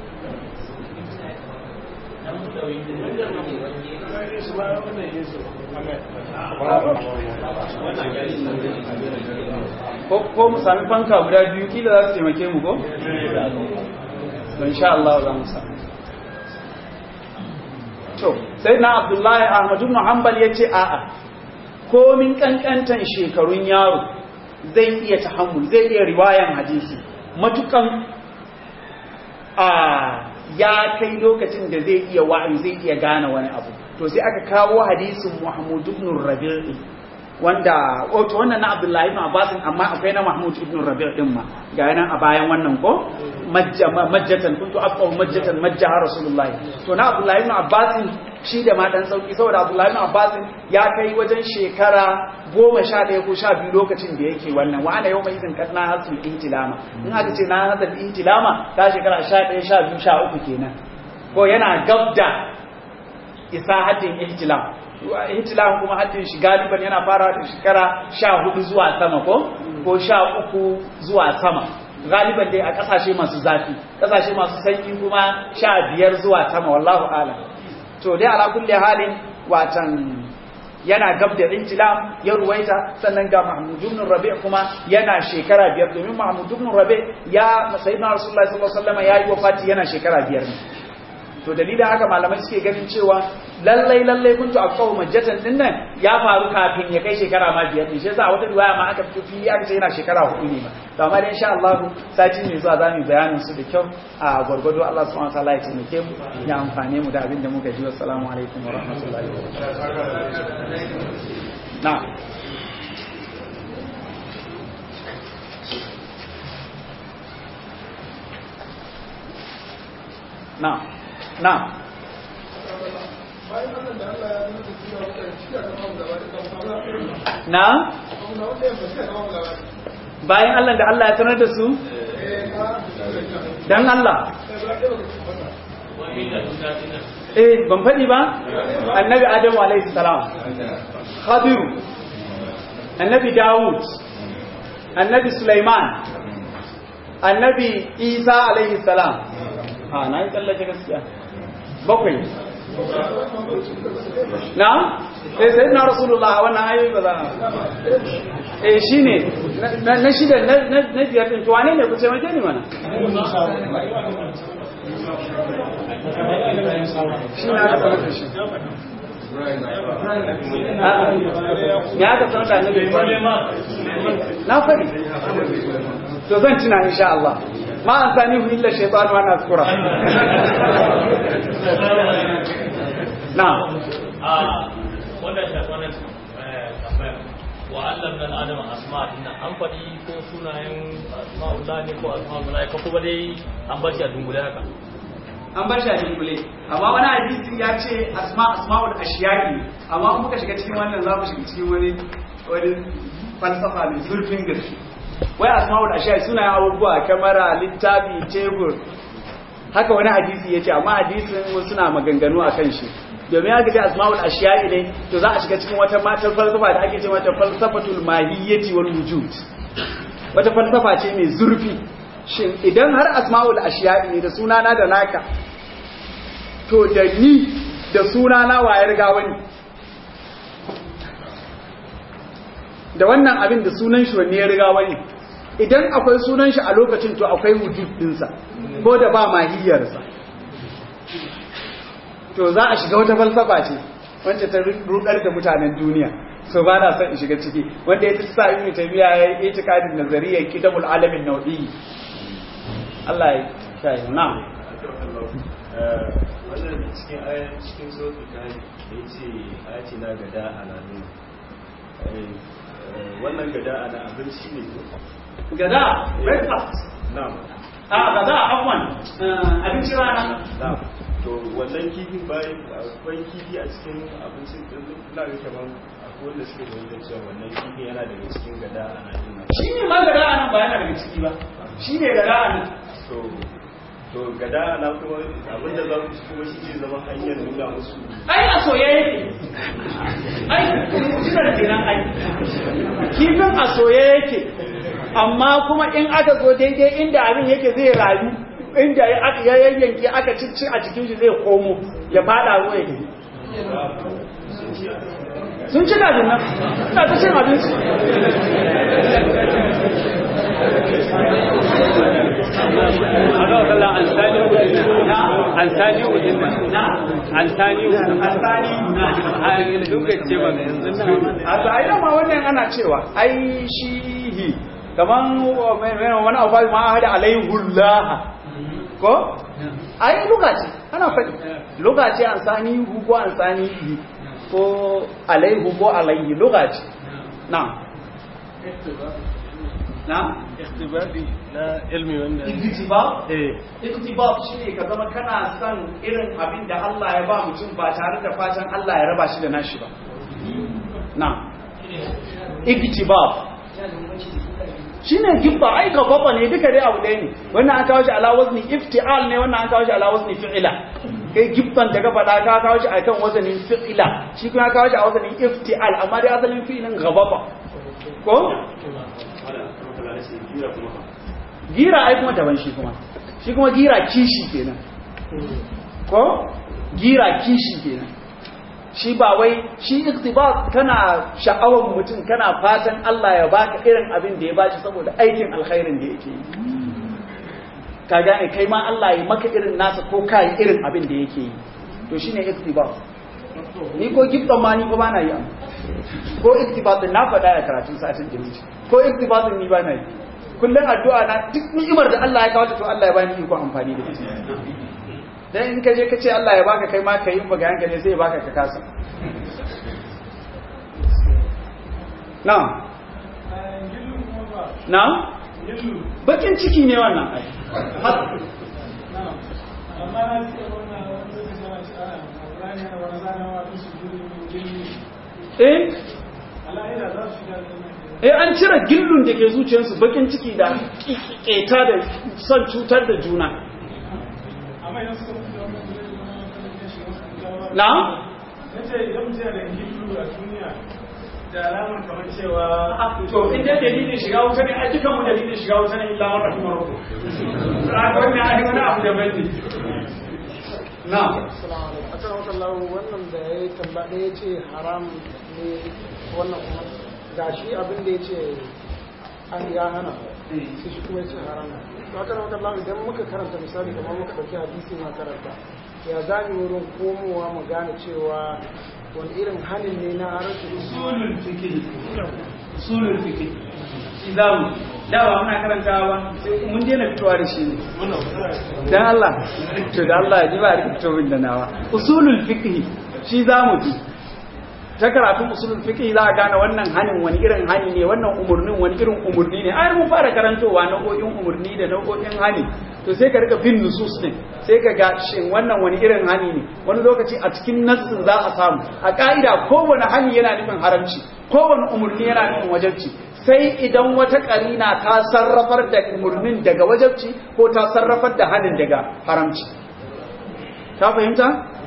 ko mu sami fanka guda biyu kila za su taimake mu ko? don sha Allah za mu sami to sai na abdullahi ahmadu muhammad ya ce a'a komin kankantan shekarun yaro zai iya tahammul zai iya riwayan hadisi matukan a ya kai lokacin da zai iya wa'ayi zai iya gane wani abu to sai aka kawo hadisin Muhammad ibn Rabi' wanda wato wannan na Abdullahi ibn Abbas amma akwai na Mahmud ibn Rabi' din ma ga nan a bayan wannan ko majjatan kuntu aqaw majjatan majjaha Rasulullah to na Abdullahi ibn Abbas shi da ma dan sauki saboda Abdullahi ibn Abbas ya kai wajen shekara goma sha ɗaya ko sha biyu lokacin da yake wannan wa ana yau mai izin kan na hasul intilama in aka ce na hasul intilama ta shekara sha ɗaya sha biyu sha uku kenan ko yana gabda isa haddin ihtilam ihtilam kuma haddin shi galiban yana fara da shekara sha hudu zuwa sama ko ko sha uku zuwa sama galiban dai a kasashe masu zafi kasashe masu sanyi kuma sha biyar zuwa sama wallahu alam to dai ala kulli halin watan yana gab da intilam ya ruwaita sannan ga Mahmud ibn Rabi' kuma yana shekara biyar domin Mahmud ibn Rabi' ya sayyidina Rasulullahi sallallahu alaihi wasallam yayi wafati yana shekara biyar ne to dalilin haka malamai suke ganin cewa lallai lallai kuntu aqaw majjatan din nan ya faru kafin ya kai shekara ma biyar ne shi yasa wata riwaya ma aka fito fili aka ce yana shekara hudu ne ma to amma dai insha Allah sati mai zuwa zamu bayanin su da kyau a gurgudu Allah subhanahu wa ta'ala ya taimake mu ya amfane mu da abin da muka ji assalamu alaikum wa rahmatullahi wa barakatuh na'am na'am na'am na bayan Allah da Allah ya sanar da su dan Allah eh ban faɗi ba annabi adamu alaihi salam khadiru annabi dawud annabi sulaiman annabi isa alaihi salam ha na yi tsallace gaskiya bakwai na? eh sai na rasulullah wannan ayoyi ba za a eh shi ne na shida na biyar ɗin tuwane ne ku taimake ni mana shi na aka sanar da shi ya aka sanar da annabi na faɗi to zan tuna insha Allah ما أنسانيه إلا الشيطان وأنا أذكره نعم wannan shafanin tambayar wa Allah dan Adam asma din an faɗi ko sunayen asma'ullah ne ko asma'ul malaika ko dai an bar shi a dungule haka an bar shi a dungule amma wani hadisi ya ce asma asma'ul ashiyai amma muka shiga cikin wannan za mu shiga cikin wani wani falsafa mai zurfin gaske wai asma'ul ashiyai suna abubuwa kamara littafi tebur haka wani hadisi yace amma hadisin suna maganganu akan shi domin aka ce asma'ul ashiyai ne to za a shiga cikin wata matar falsafa da ake ce mata falsafatul mahiyyati wal wujud wata falsafa ce mai zurfi shin idan har asma'ul ashiyai ne da sunana da naka to da ni da sunana waye riga wani da wannan abin da sunan shi wanne ya riga wani idan akwai sunan shi a lokacin to akwai wujud dinsa ko da ba mahiyarsa to za a shiga wata falsafa ce wacce ta rudar da mutanen duniya so ba na son in shiga ciki wanda ya sa ibn taymiya ya yi itikadin nazariyar kitabul alamin nau'i Allah ya kai na wannan cikin ayat cikin suratul kahf yace ayati na gada alamin wannan gada ana abinci ne gada breakfast na'am a gada afwan abinci rana na'am to wannan kifi bayan akwai kifi a cikin abincin din ina ga kaman akwai wanda suke da wajen cewa wannan kifi yana daga cikin gada ana yin shi ne ma gada anan ba yana daga ciki ba shi ne gada anan to to gada ana kuma abinda za ku ci kuma shi ne zama hanyar nuna musu ai a soye yake ai mutunar kenan ai kifin a soye yake amma kuma in aka zo daidai inda abin yake zai rayu inda ya yayyanke aka cici a cikin shi zai komo ya fada ruwa ya tafi sun ci gajin nan suna ta cin abinci a tsaye ma wannan ana cewa ai shi kaman wani abu ma hada alaihullah ko ai lokaci ana faɗi lokaci an sani hu ko an sani yi ko alaihu ko alaihi lokaci na na iktibadi na ilmi wanda iktibab eh iktibab shine ka zama kana son irin abin da Allah ya ba mutum ba tare da fatan Allah ya raba shi da nashi ba na iktibab shine gibba ai ka baba ne duka dai abu ɗaya ne wannan an kawo shi ala wazni iftial ne wannan an kawo shi ala wazni fi'ila kai gibban daga faɗa ka kawo shi akan wazanin fi'ila shi kuma kawo shi a wazanin iftial amma dai asalin fi'ilin gababa ko gira ai kuma daban shi kuma shi kuma gira kishi kenan ko gira kishi kenan shi ba wai shi iktibas kana sha'awar mutum kana fatan Allah ya baka irin abin da ya bashi saboda aikin alkhairin da yake yi ka gane kai ma Allah ya maka irin nasa ko kai irin abin da yake yi to shine iktibas ni ko gibban ma ni ko ba na yi ko iktibas na faɗa a karatun satin da wuce ko iktibas ni ba na yi kullum addu'a na duk ni'imar da Allah ya kawo ta to Allah ya bani iko amfani da ita dan in ka je ka ce Allah ya baka kai ma ka yi magayan ka ne sai ya baka ka kasa na na bakin ciki ne wannan ai eh eh an cire gillun da ke zuciyarsu bakin ciki da keta da son cutar da juna na? nace idan mutum da gillu a duniya da alamar kamar cewa to inda dalilin shiga wuta ne a dukan mu dalilin shiga wuta ne illa wata kuma roko a wannan a wani abu da bai na akan wata lawo wannan da ya yi tamba ɗaya ce haram ne wannan kuma ga shi abin da ya ce an ya hana sai shi kuma ya ce haram to akan wata lawo idan muka karanta misali kamar muka ɗauki hadisi ma karanta ya za mu wurin komowa mu gane cewa wani irin halin ne na harshe usulul fiqh usulul fiqh shi zamu dawa muna karantawa sai mun daina fitowa da shi ne dan Allah to da Allah ya ji ba rikito min da nawa usulul fiqh shi zamu ji ta karatun usulul fiqh za a gane wannan hanin wani irin hani ne wannan umurnin wani irin umurni ne ai mun fara karantowa nau'o'in umurni da nau'o'in hani to sai ka rika bin nusus ne sai ka ga shin wannan wani irin hani ne wani lokaci a cikin nassin za a samu a ka'ida kowane hani yana nufin haramci kowane umurni yana nufin wajabci sai idan wata karina ta sarrafar da umurnin daga wajabci ko ta sarrafar da hanin daga haramci ka fahimta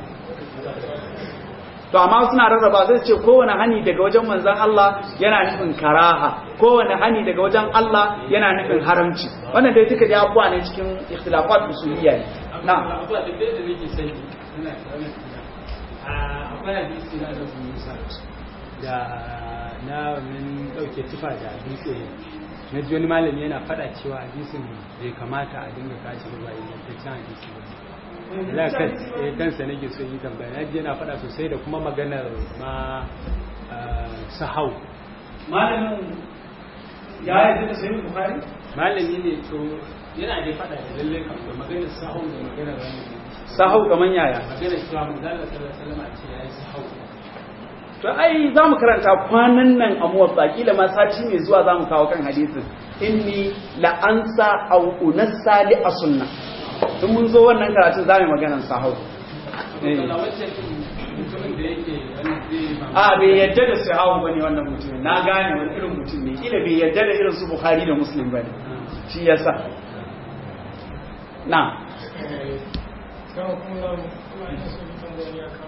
to amma suna rarraba zai ce kowane hani daga wajen manzan Allah yana nufin karaha kowane hani daga wajen Allah yana nufin haramci wannan dai duka dai abuwa ne cikin ikhtilafat usuliyya ne na abuwa da da nake sani ina karamin akwai hadisi na da Musa da na wannan dauke tufa da dutse na ji wani malami yana faɗa cewa hadisin bai kamata a dinga kashi ba ingantaccen hadisi ba da kansa nake so yi tambaya na je na faɗa sosai da kuma maganar ma sahau malamin ya yi da sayin bukhari malami ne to yana da faɗa da lalle kan da maganar sahau da maganar wani sahau kaman yaya maganar cewa manzala sallallahu alaihi wasallam ce yayi sahau to ai za mu karanta kwanan nan a muwatsa kila ma sati mai zuwa za mu kawo kan hadisin inni la'ansa au unassa li asunna in mun zo wannan karatun za mu maganan sahau a bai yadda da sahau bane wannan mutumin na gane wani irin mutum ne kila bai yadda da irin su bukhari da muslim bane shi yasa na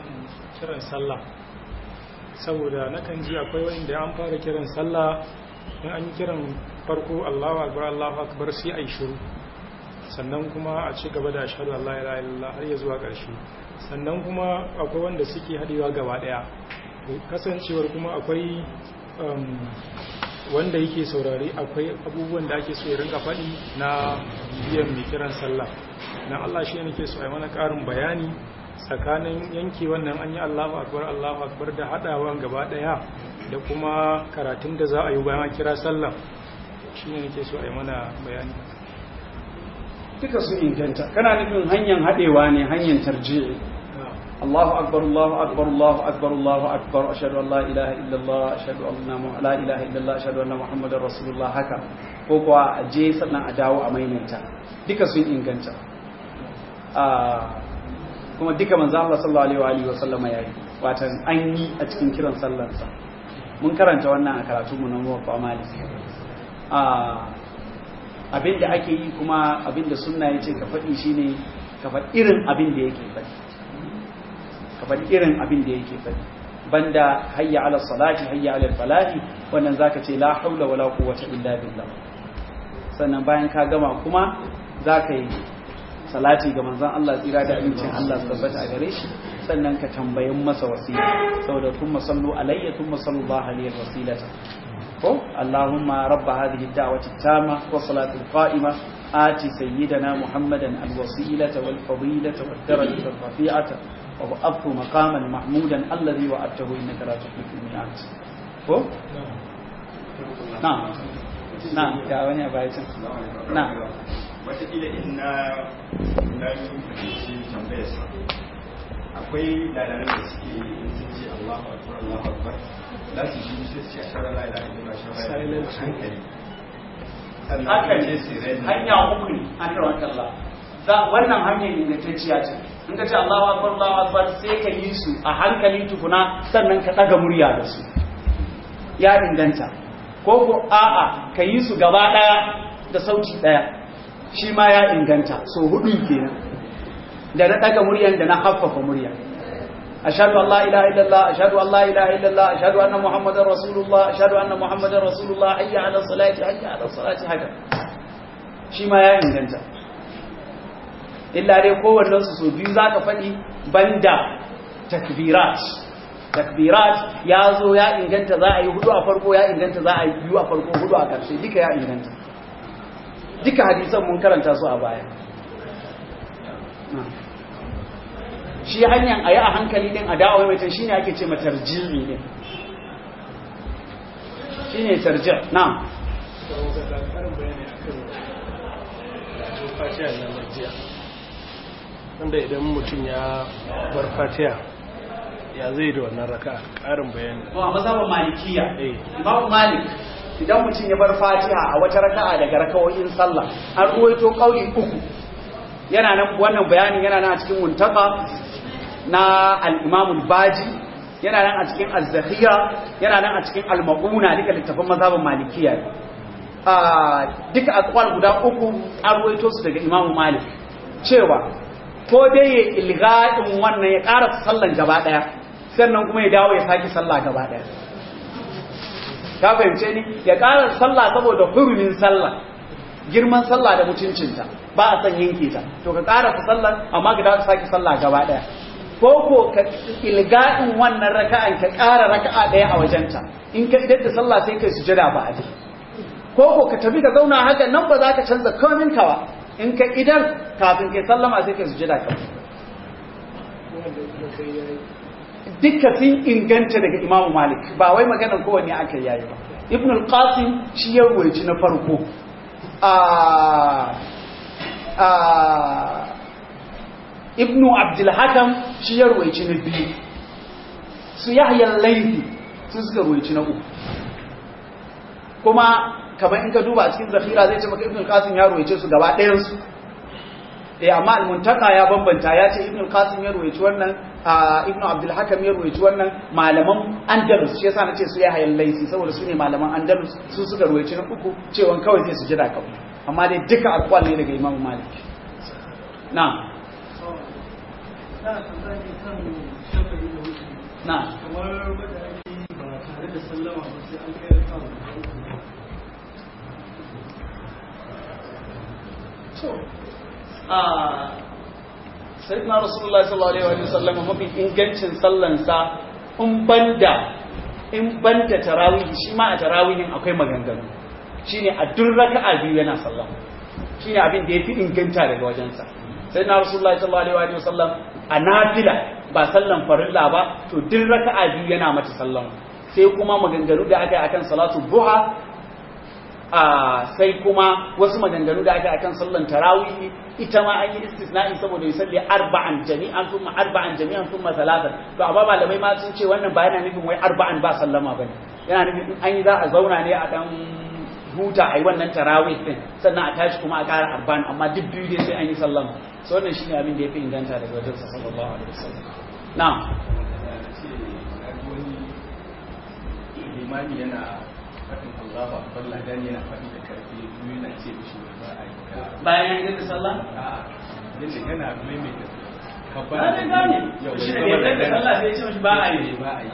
kiran sallah saboda nakan ji akwai wanda an fara kiran sallah in an yi kiran farko Allahu akbar Allahu akbar sai ai shiru sannan kuma a ci gaba da ashhadu an la ilaha illallah har ya zuwa ƙarshe sannan kuma akwai wanda suke haɗewa gaba ɗaya kasancewar kuma akwai wanda yake saurari akwai abubuwan da ake so ya rinka faɗi na biyan mai kiran sallah na Allah shi ne ke so a mana ƙarin bayani tsakanin yanke wannan an yi Allahu akbar Allahu akbar da haɗawa gaba ɗaya da kuma karatun da za a yi bayan kira sallah shi ne ke so a yi mana bayani duka sun inganta kana nufin hanyar haɗewa ne hanyar tarji'i Allahu akbar Allahu akbar Allahu akbar Allahu akbar ashhadu an la ilaha illallah ashhadu anna la ilaha illallah ashhadu anna muhammadar rasulullah haka ko kuwa a je sannan a dawo a maimaita duka sun inganta kuma duka manzo Allah sallallahu alaihi wa sallama yayi watan an yi a cikin kiran sallarsa mun karanta wannan a karatu mu na muwaffa malik abin da ake yi kuma abin da sunna ya ce ka faɗi shi ne ka faɗi irin abin da yake faɗi ka faɗi irin abin da yake faɗi banda hayya ala salati hayya ala falahi wannan zaka ce la haula wala quwwata illa billah sannan bayan ka gama kuma zaka yi salati ga manzon Allah tsira da amincin Allah su tabbata a gare shi sannan ka tambayin masa wasila saboda kuma sallu alayya kuma sallallahu alaihi wasilata ko Allahumma rabba hadhihi ad-da'wati at-tamma wa salati al-qa'ima ati sayyidana Muhammadan al-wasilata wal fadilata wad darajata ar-rafi'ata wa ba'athu maqaman mahmudan alladhi wa'adtahu innaka la tukhlifu al-mi'ad ko na na ga wani abayin na watakila in na na yi fahimci tambayarsa akwai dalalan da suke in sun ce Allahu akbar Allahu akbar za su shi sai su ce ashara la ilaha illallah ashara la ilaha hankali haka ne hanya uku ne an rawa Allah za wannan hanyar ingantacciya ce in ka ce Allahu akbar Allahu akbar sai ka yi su a hankali tukuna sannan ka daga murya da su ya inganta ko ko a'a ka yi su gaba daya da sauti daya shi ma ya inganta so hudu kenan da na daga muryan da na haffafa murya ashhadu an la ilaha illallah ashhadu an la ilaha illallah ashhadu anna muhammadar rasulullah ashhadu anna muhammadar rasulullah hayya ala salati hayya ala salati haka shi ma ya inganta illa dai kowannen su so biyu zaka faɗi banda takbirat takbirat ya zo ya inganta za a yi hudu a farko ya inganta za a yi biyu a farko hudu a ƙarshe duka ya inganta duka hadisan mun karanta su a baya shi hanyar a yi a hankali din a dawo mai shi ne ake ce matarjimi ne shi ne tarjir na wanda idan mutum ya bar fatiha ya zai da wannan raka ƙarin bayani to a mazhabin malikiya imamu malik idan mutum ya bar fatiha a wata raka'a daga rakawoyin sallah an ruwaito kauli uku yana nan wannan bayanin yana nan a cikin muntaka na al-imam al-baji yana nan a cikin az-zakhira yana nan a cikin al-maquna duka littafin mazhabin malikiya a duka aqwal guda uku an ruwaito su daga imam malik cewa ko dai ya ilga'in wannan ya ƙara sallan gaba daya sannan kuma ya dawo ya saki sallah gaba daya ka fahimce ni ya ƙara sallah saboda hurumin sallah girman sallah da mutuncinta ba a san yanke ta to ka ƙara ta sallah amma ka dawo ka saki sallah gaba daya ko ko ka ilga'in wannan raka'an ka ƙara raka'a daya a wajenta in ka idan da sallah sai kai sujada ba a ko ko ka tafi ka zauna haka nan ba za ka canza komin ka ba in ka idan kafin kai sallama sai kai sujada ka dukkan sun inganta daga Imam Malik ba wai maganar kowanne aka yayi ba Ibn al-Qasim shi ya ruwaci na farko a a Ibn Abdul Hakam shi ya ruwaci na biyu su Yahya al-Laythi su suka ruwaci na uku kuma kamar in ka duba a cikin zafira zai ce maka Ibn al-Qasim ya ruwace su gaba ɗayan su eh amma al-muntaka ya bambanta ya ce ibn qasim ya ruwaici wannan ibn abdul hakam ya ruwaici wannan malaman andalus shi yasa nace su ya hayal laisi saboda su ne malaman andalus su suka ruwaici na uku cewa kawai sai su jira kawai amma dai duka alƙwal ne daga imam malik na na kamar wadda ake ba tare da sallama ba sai an kai da kawo to a sayyidina rasulullahi sallallahu alaihi wa sallam mafi ingancin sallansa in banda in banda tarawih shi ma a tarawihin akwai maganganu shine a duk raka'a biyu yana sallama shine abin da yafi inganta daga wajensa sayyidina rasulullahi sallallahu alaihi wa sallam a nafila ba sallan farilla ba to duk raka'a biyu yana mata sallama sai kuma maganganu da aka yi akan salatu duha a sai kuma wasu maganganu da aka akan sallan tarawih ita ma an yi istisna'i saboda ya salli arba'an jami'an thumma arba'an jami'an thumma talatan to amma malamai ma sun ce wannan ba yana nufin wai arba'an ba sallama bane yana nufin in an yi za a zauna ne a dan huta a yi wannan tarawih din sannan a tashi kuma a ƙara arba'an amma duk biyu dai sai an yi sallama so wannan shine abin da yafi inganta daga wajen sa sallallahu alaihi wasallam na'am limani yana faɗin Allah ba falla dan yana faɗi da karfi kuma yana ce mishi ba a yi ka bayan an yi sallah a yadda yana maimaita ba ne gane shi ne da yadda sallah sai ya ce mishi ba a yi ba a yi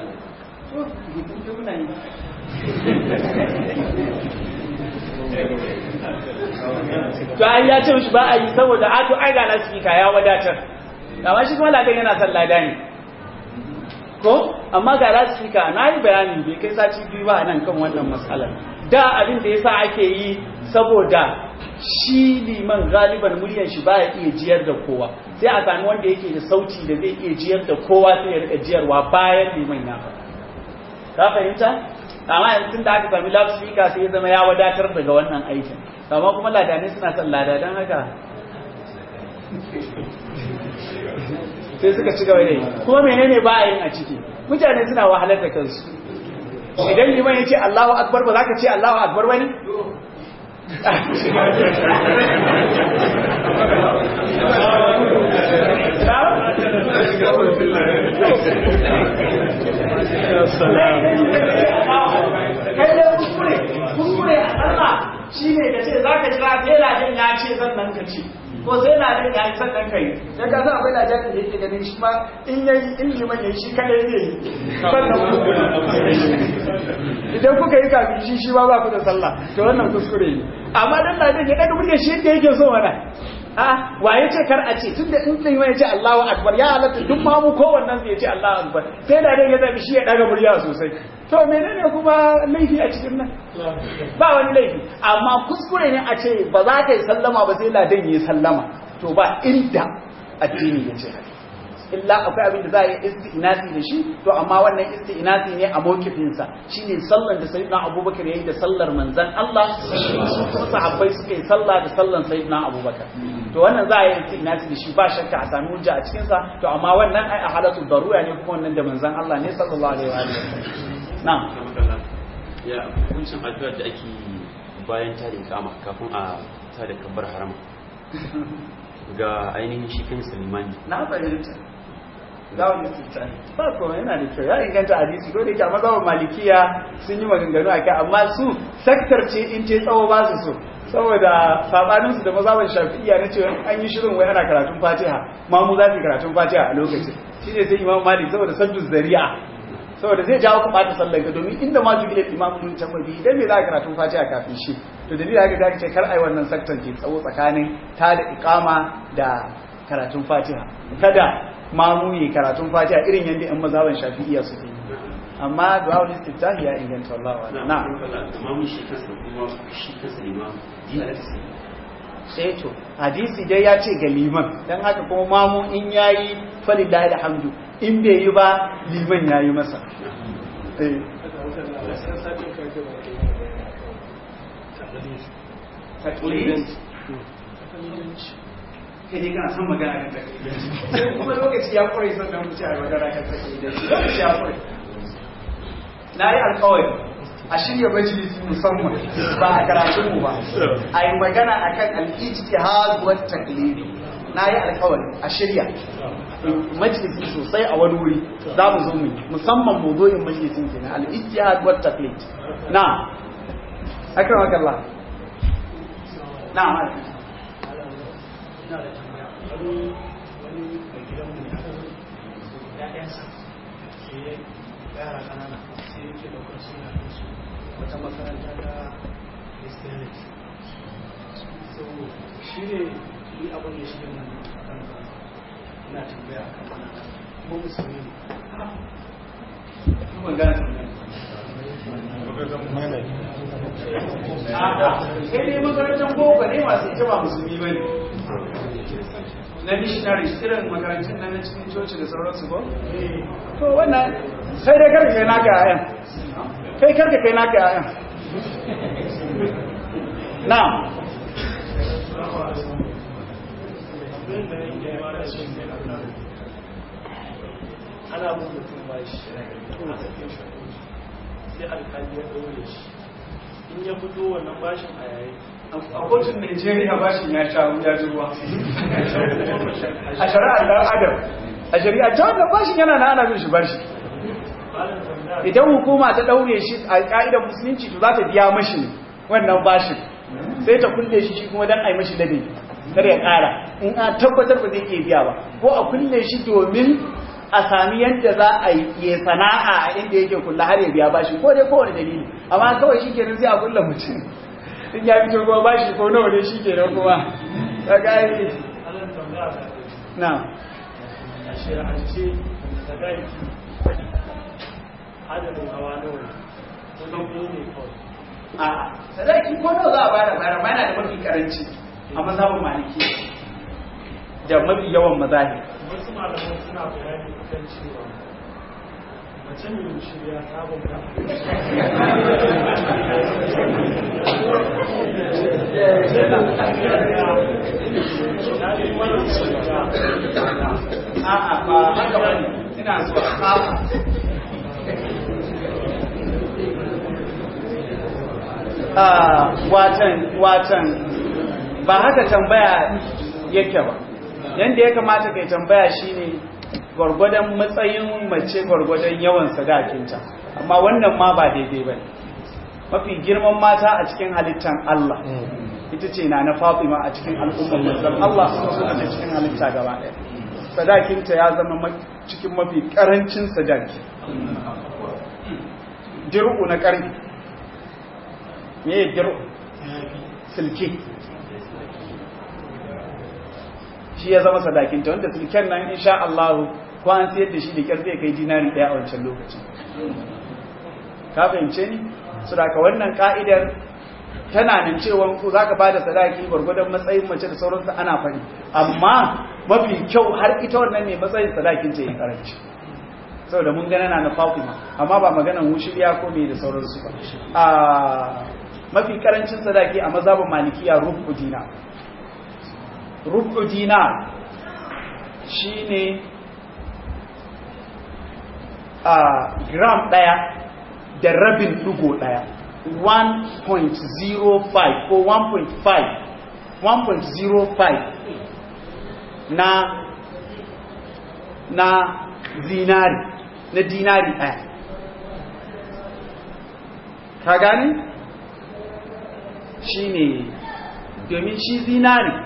to ai ya ce mishi ba a yi saboda a to ai ga lasfika ya wadatar amma shi kuma ladan yana son lada ne ko amma ga lasfika na yi bayani bai kai sati biyu ba nan kan wannan matsalar da abin da yasa ake yi saboda shi liman galiban muryar shi baya iya jiyar da kowa sai a sami wanda yake da sauti da zai iya jiyar da kowa sai ya rika jiyarwa bayan liman ya faɗa ka fahimta amma yanzu da aka sami loudspeaker sai ya zama ya wadatar daga wannan aikin amma kuma ladanai suna son lada don haka sai suka ci gaba da yi kuma menene ba a yin a ciki mutane suna wahalar da kansu idan liman ya ce Allahu akbar ba za ka ce Allahu akbar wani kai da kuskure kuskure a sallah shine ka ce zaka jira sai ladan ya ce sannan ka ce ko sai ladan ya yi sannan kai dan ka san akwai ladan da yake ganin shi ma in yayi in liman yayi shi kadai zai yi sannan idan kuka yi kafin shi shi ma ba ku da sallah to wannan kuskure ne amma dan ladan ya daga muryar shi yadda yake so mana a waye ce kar a ce tunda in din ya ce Allahu akbar ya halatta duk ma mu kowannen zai ce Allahu akbar sai da dai ya zabi shi ya daga murya sosai to menene kuma laifi a cikin nan ba wani laifi amma kuskure ne a ce ba za ka yi sallama ba sai ladan yi sallama to ba inda addini ya ce haka illa akwai abin da za a yi isti'nasi da shi to amma wannan isti'nasi ne a mawkifinsa shine sallan da sayyidina abubakar yayi da sallar manzon Allah su kuma sahabbai suka yi sallah da sallan sayyidina abubakar to wannan za a yi isti'nasi da shi ba shakka a sami hujja a cikin sa to amma wannan ai a halatu darura ne kuma wannan da manzon Allah ne sallallahu alaihi wa alihi na'am ya hukuncin addu'ar da ake bayan ta da kama kafin a ta da kabbar harama ga ainihin shi kan limani na fahimta za mu tsita ba kuma yana da kyau ya inganta hadisi ko da yake amma zawon malikiya sun yi maganganu a kai amma su sektar ce in ce tsawo ba su so saboda sabanin su da mazaban shafi'iya na cewa an yi shirin wai ana karatun fatiha ma mu za su karatun fatiha a lokacin shine sai imam malik saboda saddu zari'a saboda zai jawo ku ɓata sallar ka domin inda ma jubi da imamu mun can mabi idan me za ka karatun fatiha kafin shi to dalilin haka ta ce kar ai wannan saktan ke tsawo tsakanin ta da iqama da karatun fatiha kada mamu yi karatun fatiha irin yadda yan mazhaban shafi'iyya suke yi amma du'a istiftahi ya inganta Allah wa na amma mun shi kansa kuma shi kansa imam dina da sai to hadisi dai ya ce ga liman dan haka kuma mamu in yayi falillahi alhamdu in bai yi ba liman yayi masa eh taklid kai dai kana son magana kan taklidanci kuma lokaci ya kure sannan mu ci a magana kan taklidanci lokaci ya kure na yi alkawari a shirya majalisi musamman ba a karatun mu ba a yi magana a kan al'ijtihad wa taklidi na yi alkawari a shirya majalisi sosai a wani wuri za mu zo mu musamman mawdu'in majalisin kenan al-ijtihad wa taklid na akramakallah na ma'ana ina da tambaya wani wani mai gidan mu ya ƴaƴansa sai yara kanana sai yake daukar suna su wata makaranta ta christianity so shi ne yi abin da shi ne na tambaya a kan wani kuma musulmi ne ban gane tambayar sai dai makarantar boko ne masu ita ba musulmi ba ne na missionaries irin makarantun nan na cikin coci da sauransu ba to wannan sai dai karka kai naka yayan kai karka kai naka yayan na ana mun mutum ba shi a cikin shi sai alkali ya ɗaure shi in ya fito wannan bashin a yayi a kotun Najeriya bashin ya sha ya ji ruwa a shari'ar dan adam a shari'a ta wannan bashin yana na ana bin shi bashi idan hukuma ta daure shi a ka'idar musulunci to za ta biya mashi ne wannan bashin sai ta kulle shi shi kuma dan ai mashi ladabi kar ya kara in a tabbatar ba zai iya biya ba ko a kulle shi domin a sami yadda za a yi sana'a a inda yake kulla har ya biya bashi ko dai kowane dalili amma kawai shi kenan sai a kulla mutum in ya fito kuma bashi ko nawa ne shi kenan kuma ka gani na a shirarce da gai adadin hawa nawa ne wani biyu ne kawai a sadaki ko nawa za a bada bayar ma yana da mafi karanci a mazhabin maliki da mafi yawan mazahi wasu malaman suna bayani kan cewa mace mai shirya ta bauta a'a ba haka bane ina so a'a watan watan ba haka tambaya yake ba yanda ya kamata kai tambaya shine gwargwadon matsayin mace gwargwadon yawan sadakinta amma wannan ma ba daidai ba mafi girman mata a cikin halittan Allah ita ce na na Fatima a cikin al'ummar manzon Allah a cikin halitta gaba ɗaya sadakinta ya zama cikin mafi karancin sadaki dir'u na ƙarfi me dir'u silke shi ya zama sadakinta wanda silken nan insha Allah ko an siyar da shi da kyar zai kai dinari ɗaya a wancan lokacin ka fahimce ni su da wannan ka'idar tana nan cewa ku za ka ba da sadaki gwargwadon matsayin mace da sauransu ana fari amma mafi kyau har ita wannan ne matsayin sadakin ta yi karanci saboda mun gana na fatima amma ba maganan wushiriya ko me da sauransu ba a mafi karancin sadaki a mazhabin malikiya rubu dina rubu dina shine a gram daya da rabin dugo daya 1.05 ko 1.5 1.05 na na zinari na dinari ɗaya ka gani shi ne domin shi zinari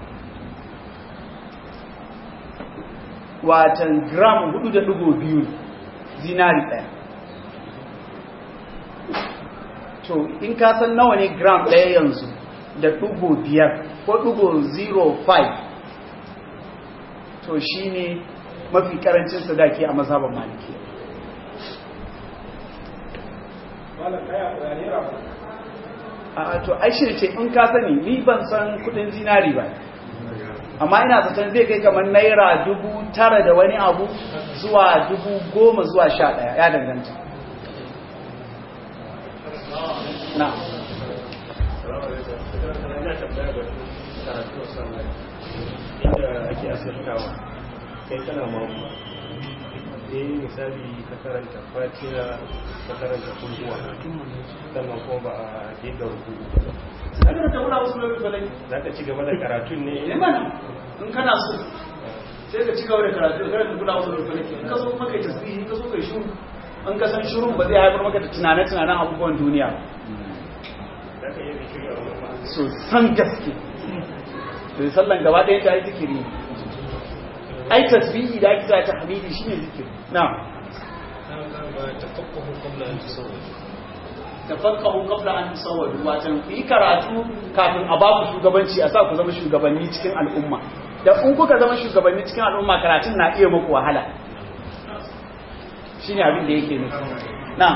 watan gram 4.2 zinari ɗaya to in ka san nawa ne gram ɗaya yanzu da ɗugo biyar ko ɗugo 0.5 to shi ne mafi ƙarancin sadaki a mazhaban maliki a to ai shi ce in ka sani ni ban san kudin zinari ba amma ina zaton zai kai kamar naira dubu tara da wani abu zuwa dubu goma zuwa sha ɗaya ya danganta na inda ake asirtawa kai kana mamu sai misali ka karanta fatiha ka karanta kunduwa sannan kuma ba a daidar rukuku Kada ta wula wasu lori balai. za ka ci gaba da karatun ne Ne mana in kana so sai ka ci gaba da karatu kada ka kula wasu lori balai. In ka so kuma kai tasbihi in ka so kai shuru. In ka san shurun ba zai haifar maka da tunane-tunanen abubuwan duniya ba. za ka iya zikiri a wani ma'a So san gaske. To sallan gaba ɗaya ta yi zikiri. Ai tasbihi da ake sa ta hamidi shine zikiri. Na'am. tafakkahu qabla an tusawwadu watan ku yi karatu kafin a ba ku shugabanci a sa ku zama shugabanni cikin al'umma da in kuka zama shugabanni cikin al'umma karatun na iya muku wahala shine abin da yake nufi na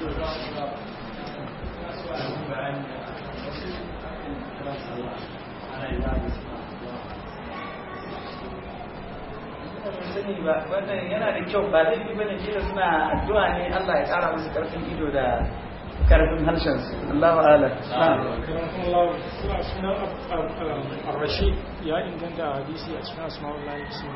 sani ba wannan yana da kyau ba laifi bane kila suna addu'a ne Allah ya kara musu karfin ido da karfin harshen su Allahu a'lam sunan ar-rashid ya inganta hadisi a cikin asma'ullahi husna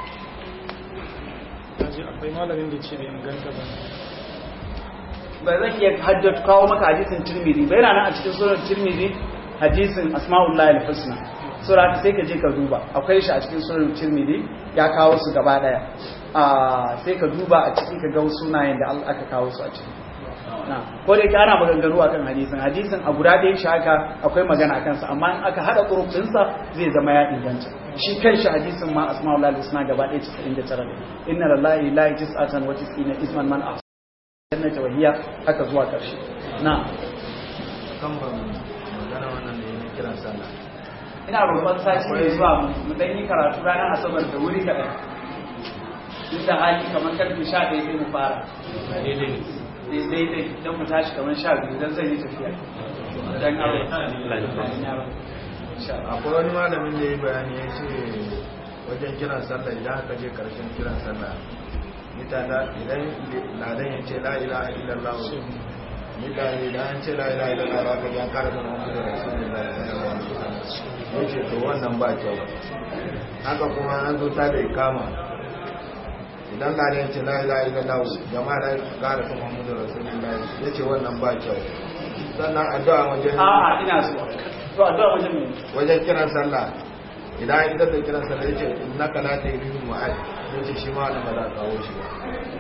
kaji akwai malamin da ce bai inganta ba ba zan iya haddata kawo maka hadisin Tirmidhi ba yana nan a cikin sunan Tirmidhi hadisin asma'ullahi al-husna sura sai ka je ka duba akwai shi a cikin sunan Tirmidhi ya kawo su gaba daya sai ka duba a ciki ka ga sunayen da Allah aka kawo su a ciki na ko da yake ana maganganu akan hadisin hadisin a guda ɗaya shi haka akwai magana akan sa amma in aka hada kurufin sa zai zama ya inganta shi kanshi hadisin ma asma'ul husna gaba ɗaya 99 ne inna lillahi la tis'atan wa tis'ina isman man ahsana jannata wa hiya haka zuwa karshe na kan ba magana wannan da yake kiran sallah ina roƙon sati mai zuwa mu dan yi karatu ranar asabar da wuri kaɗan duk da hali kamar karfe sha ɗaya sai mu fara daidai don mu tashi kamar sha biyu don zai yi tafiya don akwai wani malamin da ya bayani ya ce wajen kiran sallah idan aka je karshen kiran sallah mutane idan ladan ya ce la ilaha illallah mutane idan an ce la ilaha illallah ba ka ya kara da muhammadu rasulullahi sallallahu alaihi wasallam ya ce to wannan ba kyau haka kuma an zo ta da ikama idan ladan ya ce la ilaha illallah jama'a da kara da muhammadu rasulullahi ya ce wannan ba kyau sannan addu'a wajen a'a ina so to addu'a wajen me wajen kiran sallah idan an idar da kiran sallah ya ce innaka la tahrimu ma'ad ya ce shi ma wannan ba za a kawo shi ba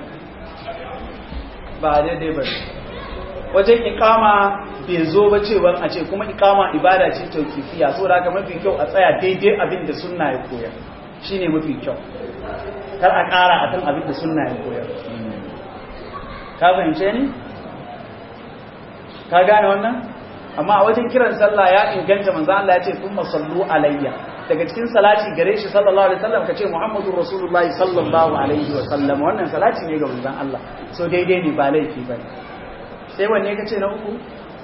ba daidai ba wajen ikama bai zo ba cewa a ce kuma ikama ibada ce taukifiya so da haka mafi kyau a tsaya daidai abin da sunna ya koyar shine mafi kyau kar a ƙara akan abin da sunna ya koyar ka fahimce ni ka gane wannan amma a wajen kiran sallah ya inganta manzo Allah ya ce thumma sallu alayya daga cikin salati gare shi sallallahu alaihi wasallam kace muhammadur rasulullahi sallallahu alaihi wasallam wannan salati ne ga manzon Allah so daidai ne ba laifi bane sai wanne kace na uku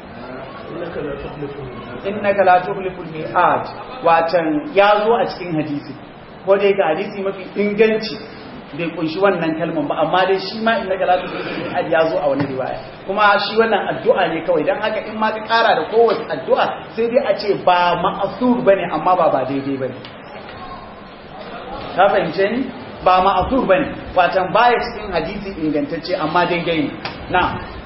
innaka la tukhliful mi'ad watan ya zo a cikin hadisi ko dai ga hadisi mafi inganci bai kunshi wannan kalman ba amma dai shi ma innaka la tukhliful mi'ad ya zo a wani riwaya kuma shi wannan addu'a ne kawai dan haka in ma ka kara da kowace addu'a sai dai a ce ba ma'asur bane amma ba ba daidai bane ka fahimce ni ba ma'asur bane watan baya cikin hadisi ingantacce amma daidai ne na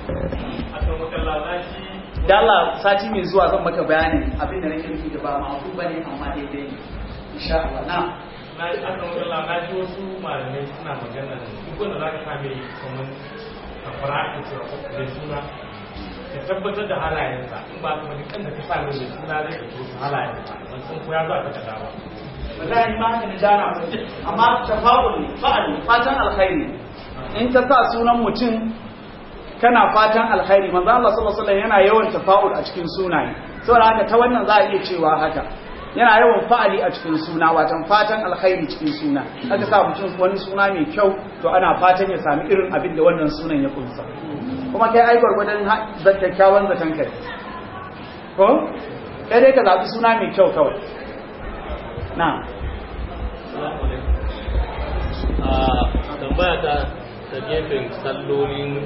da Allah sati mai zuwa zan maka bayanin abin da nake nufi da ba ma'afu bane amma daidai ne insha Allah na na ji aka magana na ji wasu malamai suna magana duk wanda za ka kame kamar a fara'in cewa da suna ka tabbatar da halayensa in ba ka wani kan da ka sa mai da suna zai ka tosu halayensa ban san ko ya zo a ka dawa ba za a yi maka da dana amma tafa'ul ne fa'al fatan alkhairi in ka sa sunan mutum kana fatan alkhairi manzo Allah sallallahu alaihi wasallam yana yawan tafa'ul a cikin sunaye saboda haka ta wannan za a iya cewa haka yana yawan fa'ali a cikin suna watan fatan alkhairi cikin suna aka sa mutum wani suna mai kyau to ana fatan ya sami irin abin da wannan sunan ya kunsa kuma kai ai gwargwadon kyakkyawan zaton kai ko kai dai ka zaɓi suna mai kyau kawai na a tambaya ta ta gefen sallolin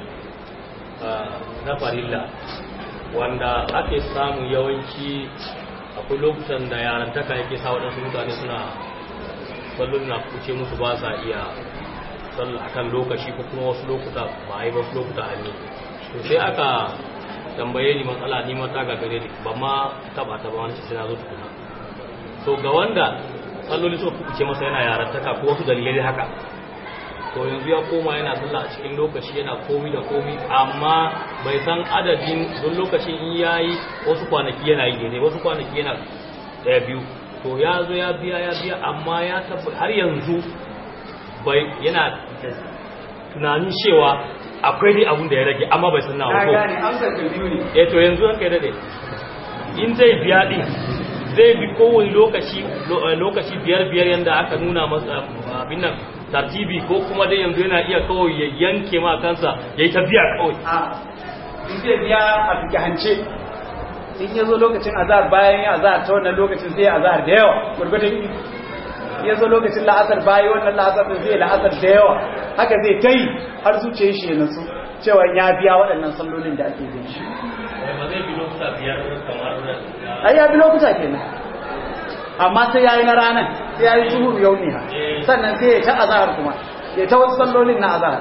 na farilla wanda ake samu yawanci akwai lokutan da yarantaka yake sa waɗansu mutane suna sallon na kuce musu ba sa iya sallah akan lokaci ko kuma wasu lokuta ba a yi wasu lokuta a ne to sai aka tambaye ni matsala ni mata ga gare ni ba ma taba ta ba wani sai na zo tukuna to ga wanda salloli suka kuce masa yana yarantaka ko wasu dalilai haka to yanzu ya koma yana sallah a cikin lokaci yana komi da komi amma bai san adadin don lokacin in yayi wasu kwanaki yana yi ne wasu kwanaki yana daya biyu to ya zo ya biya ya biya amma ya tabbata har yanzu bai yana tunanin cewa akwai dai abun da ya rage amma bai san nawa na ko gane amsar ka biyu ne eh to yanzu haka da dai in zai biya din zai bi kowane lokaci lo- eh, lokaci biyar biyar yanda aka nuna masa abin nan tartibi ko kuma dai yanzu yana iya kawai ya yanke ma kansa yayi ta biya kawai a in zai biya a fike hance in ya zo lokacin azahar bayan ya azahar ta wannan lokacin zai azahar da yawa gurgudun in ya zo lokacin la'asar bayan wannan la'asar din zai la'asar da yawa haka zai ta yi har zuciyar shi ya nasu cewa ya biya waɗannan sallolin da ake bin shi ba zai bi lokuta biyar kamar ai ya bi lokuta kenan amma sai yayi na ranar sai yayi zuhur yaumiha sannan sai ya ta azahar kuma ya ta wasu sallolin na azahar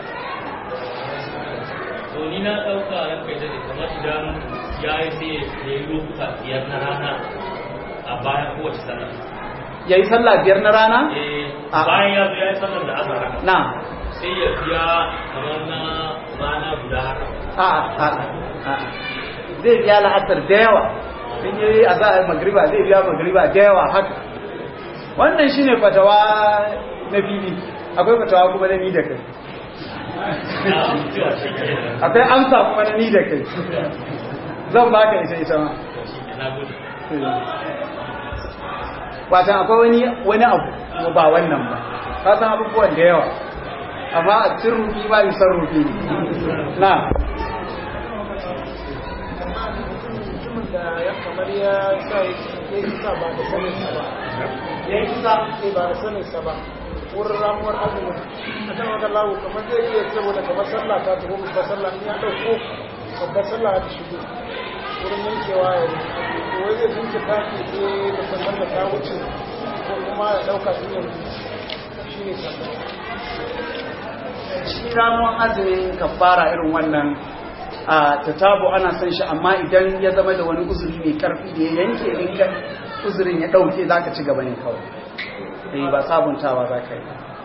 to ni na ɗauka ran kai dade kamar idan ya yi sai ya yi lokuta biyar na rana a bayan kowace sallah yayi sallah biyar na rana eh A- bayan ya zo ya yi sallar da azhar na sai ya biya kamar na rana guda haka a a a zai biya la'asar da yawa in yi a za'ar magriba zai biya magriba da yawa haka wannan shine fatawa na fili akwai fatawa kuma na ni da kai akwai amsa kuma na ni da kai zan baka ita ita ma na gode watan akwai wani wani abu kuma ba wannan ba ka san abubuwan da yawa amma a cikin rufi ba yi san rufi na mutumin da ya kamar ya sa ya yi sa ba da sanin sa ba ya yi kusa sai ba da sanin sa ba wurin ramuwar azumin a kan wata lawo kamar zai iya saboda kamar sallah ta tafi babbar sallah in ya ɗauko babbar sallah ta shigo wurin yankewa ya yi to wai zai jinkirta ne sai babbar sallah ta wuce ko kuma ya ɗauka tun yanzu shi ne sallah shi ramuwan azumin kafara irin wannan a tatabu ana son shi amma idan ya zama da wani uzuri mai karfi da ya yanke in ka uzurin ya dauke za ka ci gaba ne kawai eh ba sabuntawa za ka yi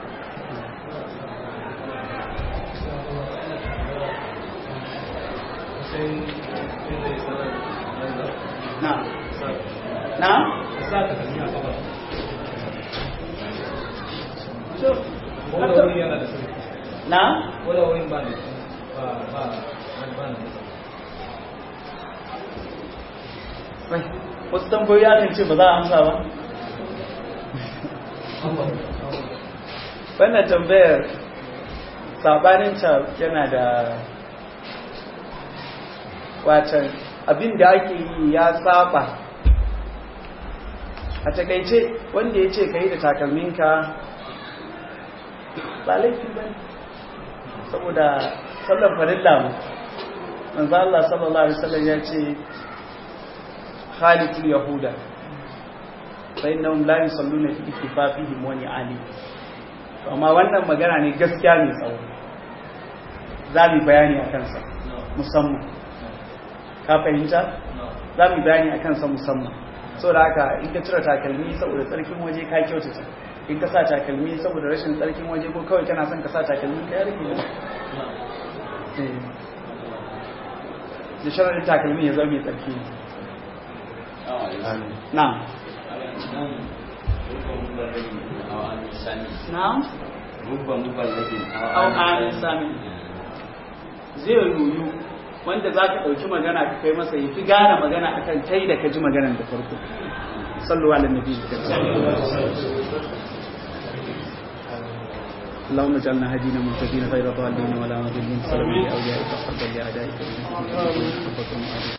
na na na Wai, wasu tambayoyi akan ce ba za a amsa ba wannan tambayar sabaninta yana da watan abin da ake yi ya saba a takaice wanda ya ce ka yi da takalminka ba laifi ba ne saboda sallar farilla mu manzo Allah sallallahu alaihi wasallam ya ce khaliqul yahuda fa innahum la yusalluna fi ittifafihim wa ni'ali to amma wannan magana ne gaskiya ne tsawo za mu bayani akan sa musamman ka fahimta za mu bayani akan sa musamman saboda haka in ka cire takalmi saboda tsarkin waje ka kyautata in ka sa takalmi saboda rashin tsarkin waje ko kawai kana son ka sa takalmi ka yarke ne da sharaɗin takalmi ya zama mai tsarki ne na na au amin sami zai yoyu wanda za ka ɗauki magana ka kai masa ya fi gane magana akan kai da ka ji maganan da farko sallu ala nabi اللهم اجعلنا هدينا مهتدين غير ضالين ولا مضلين سلام لاوليائك حقا لاعدائك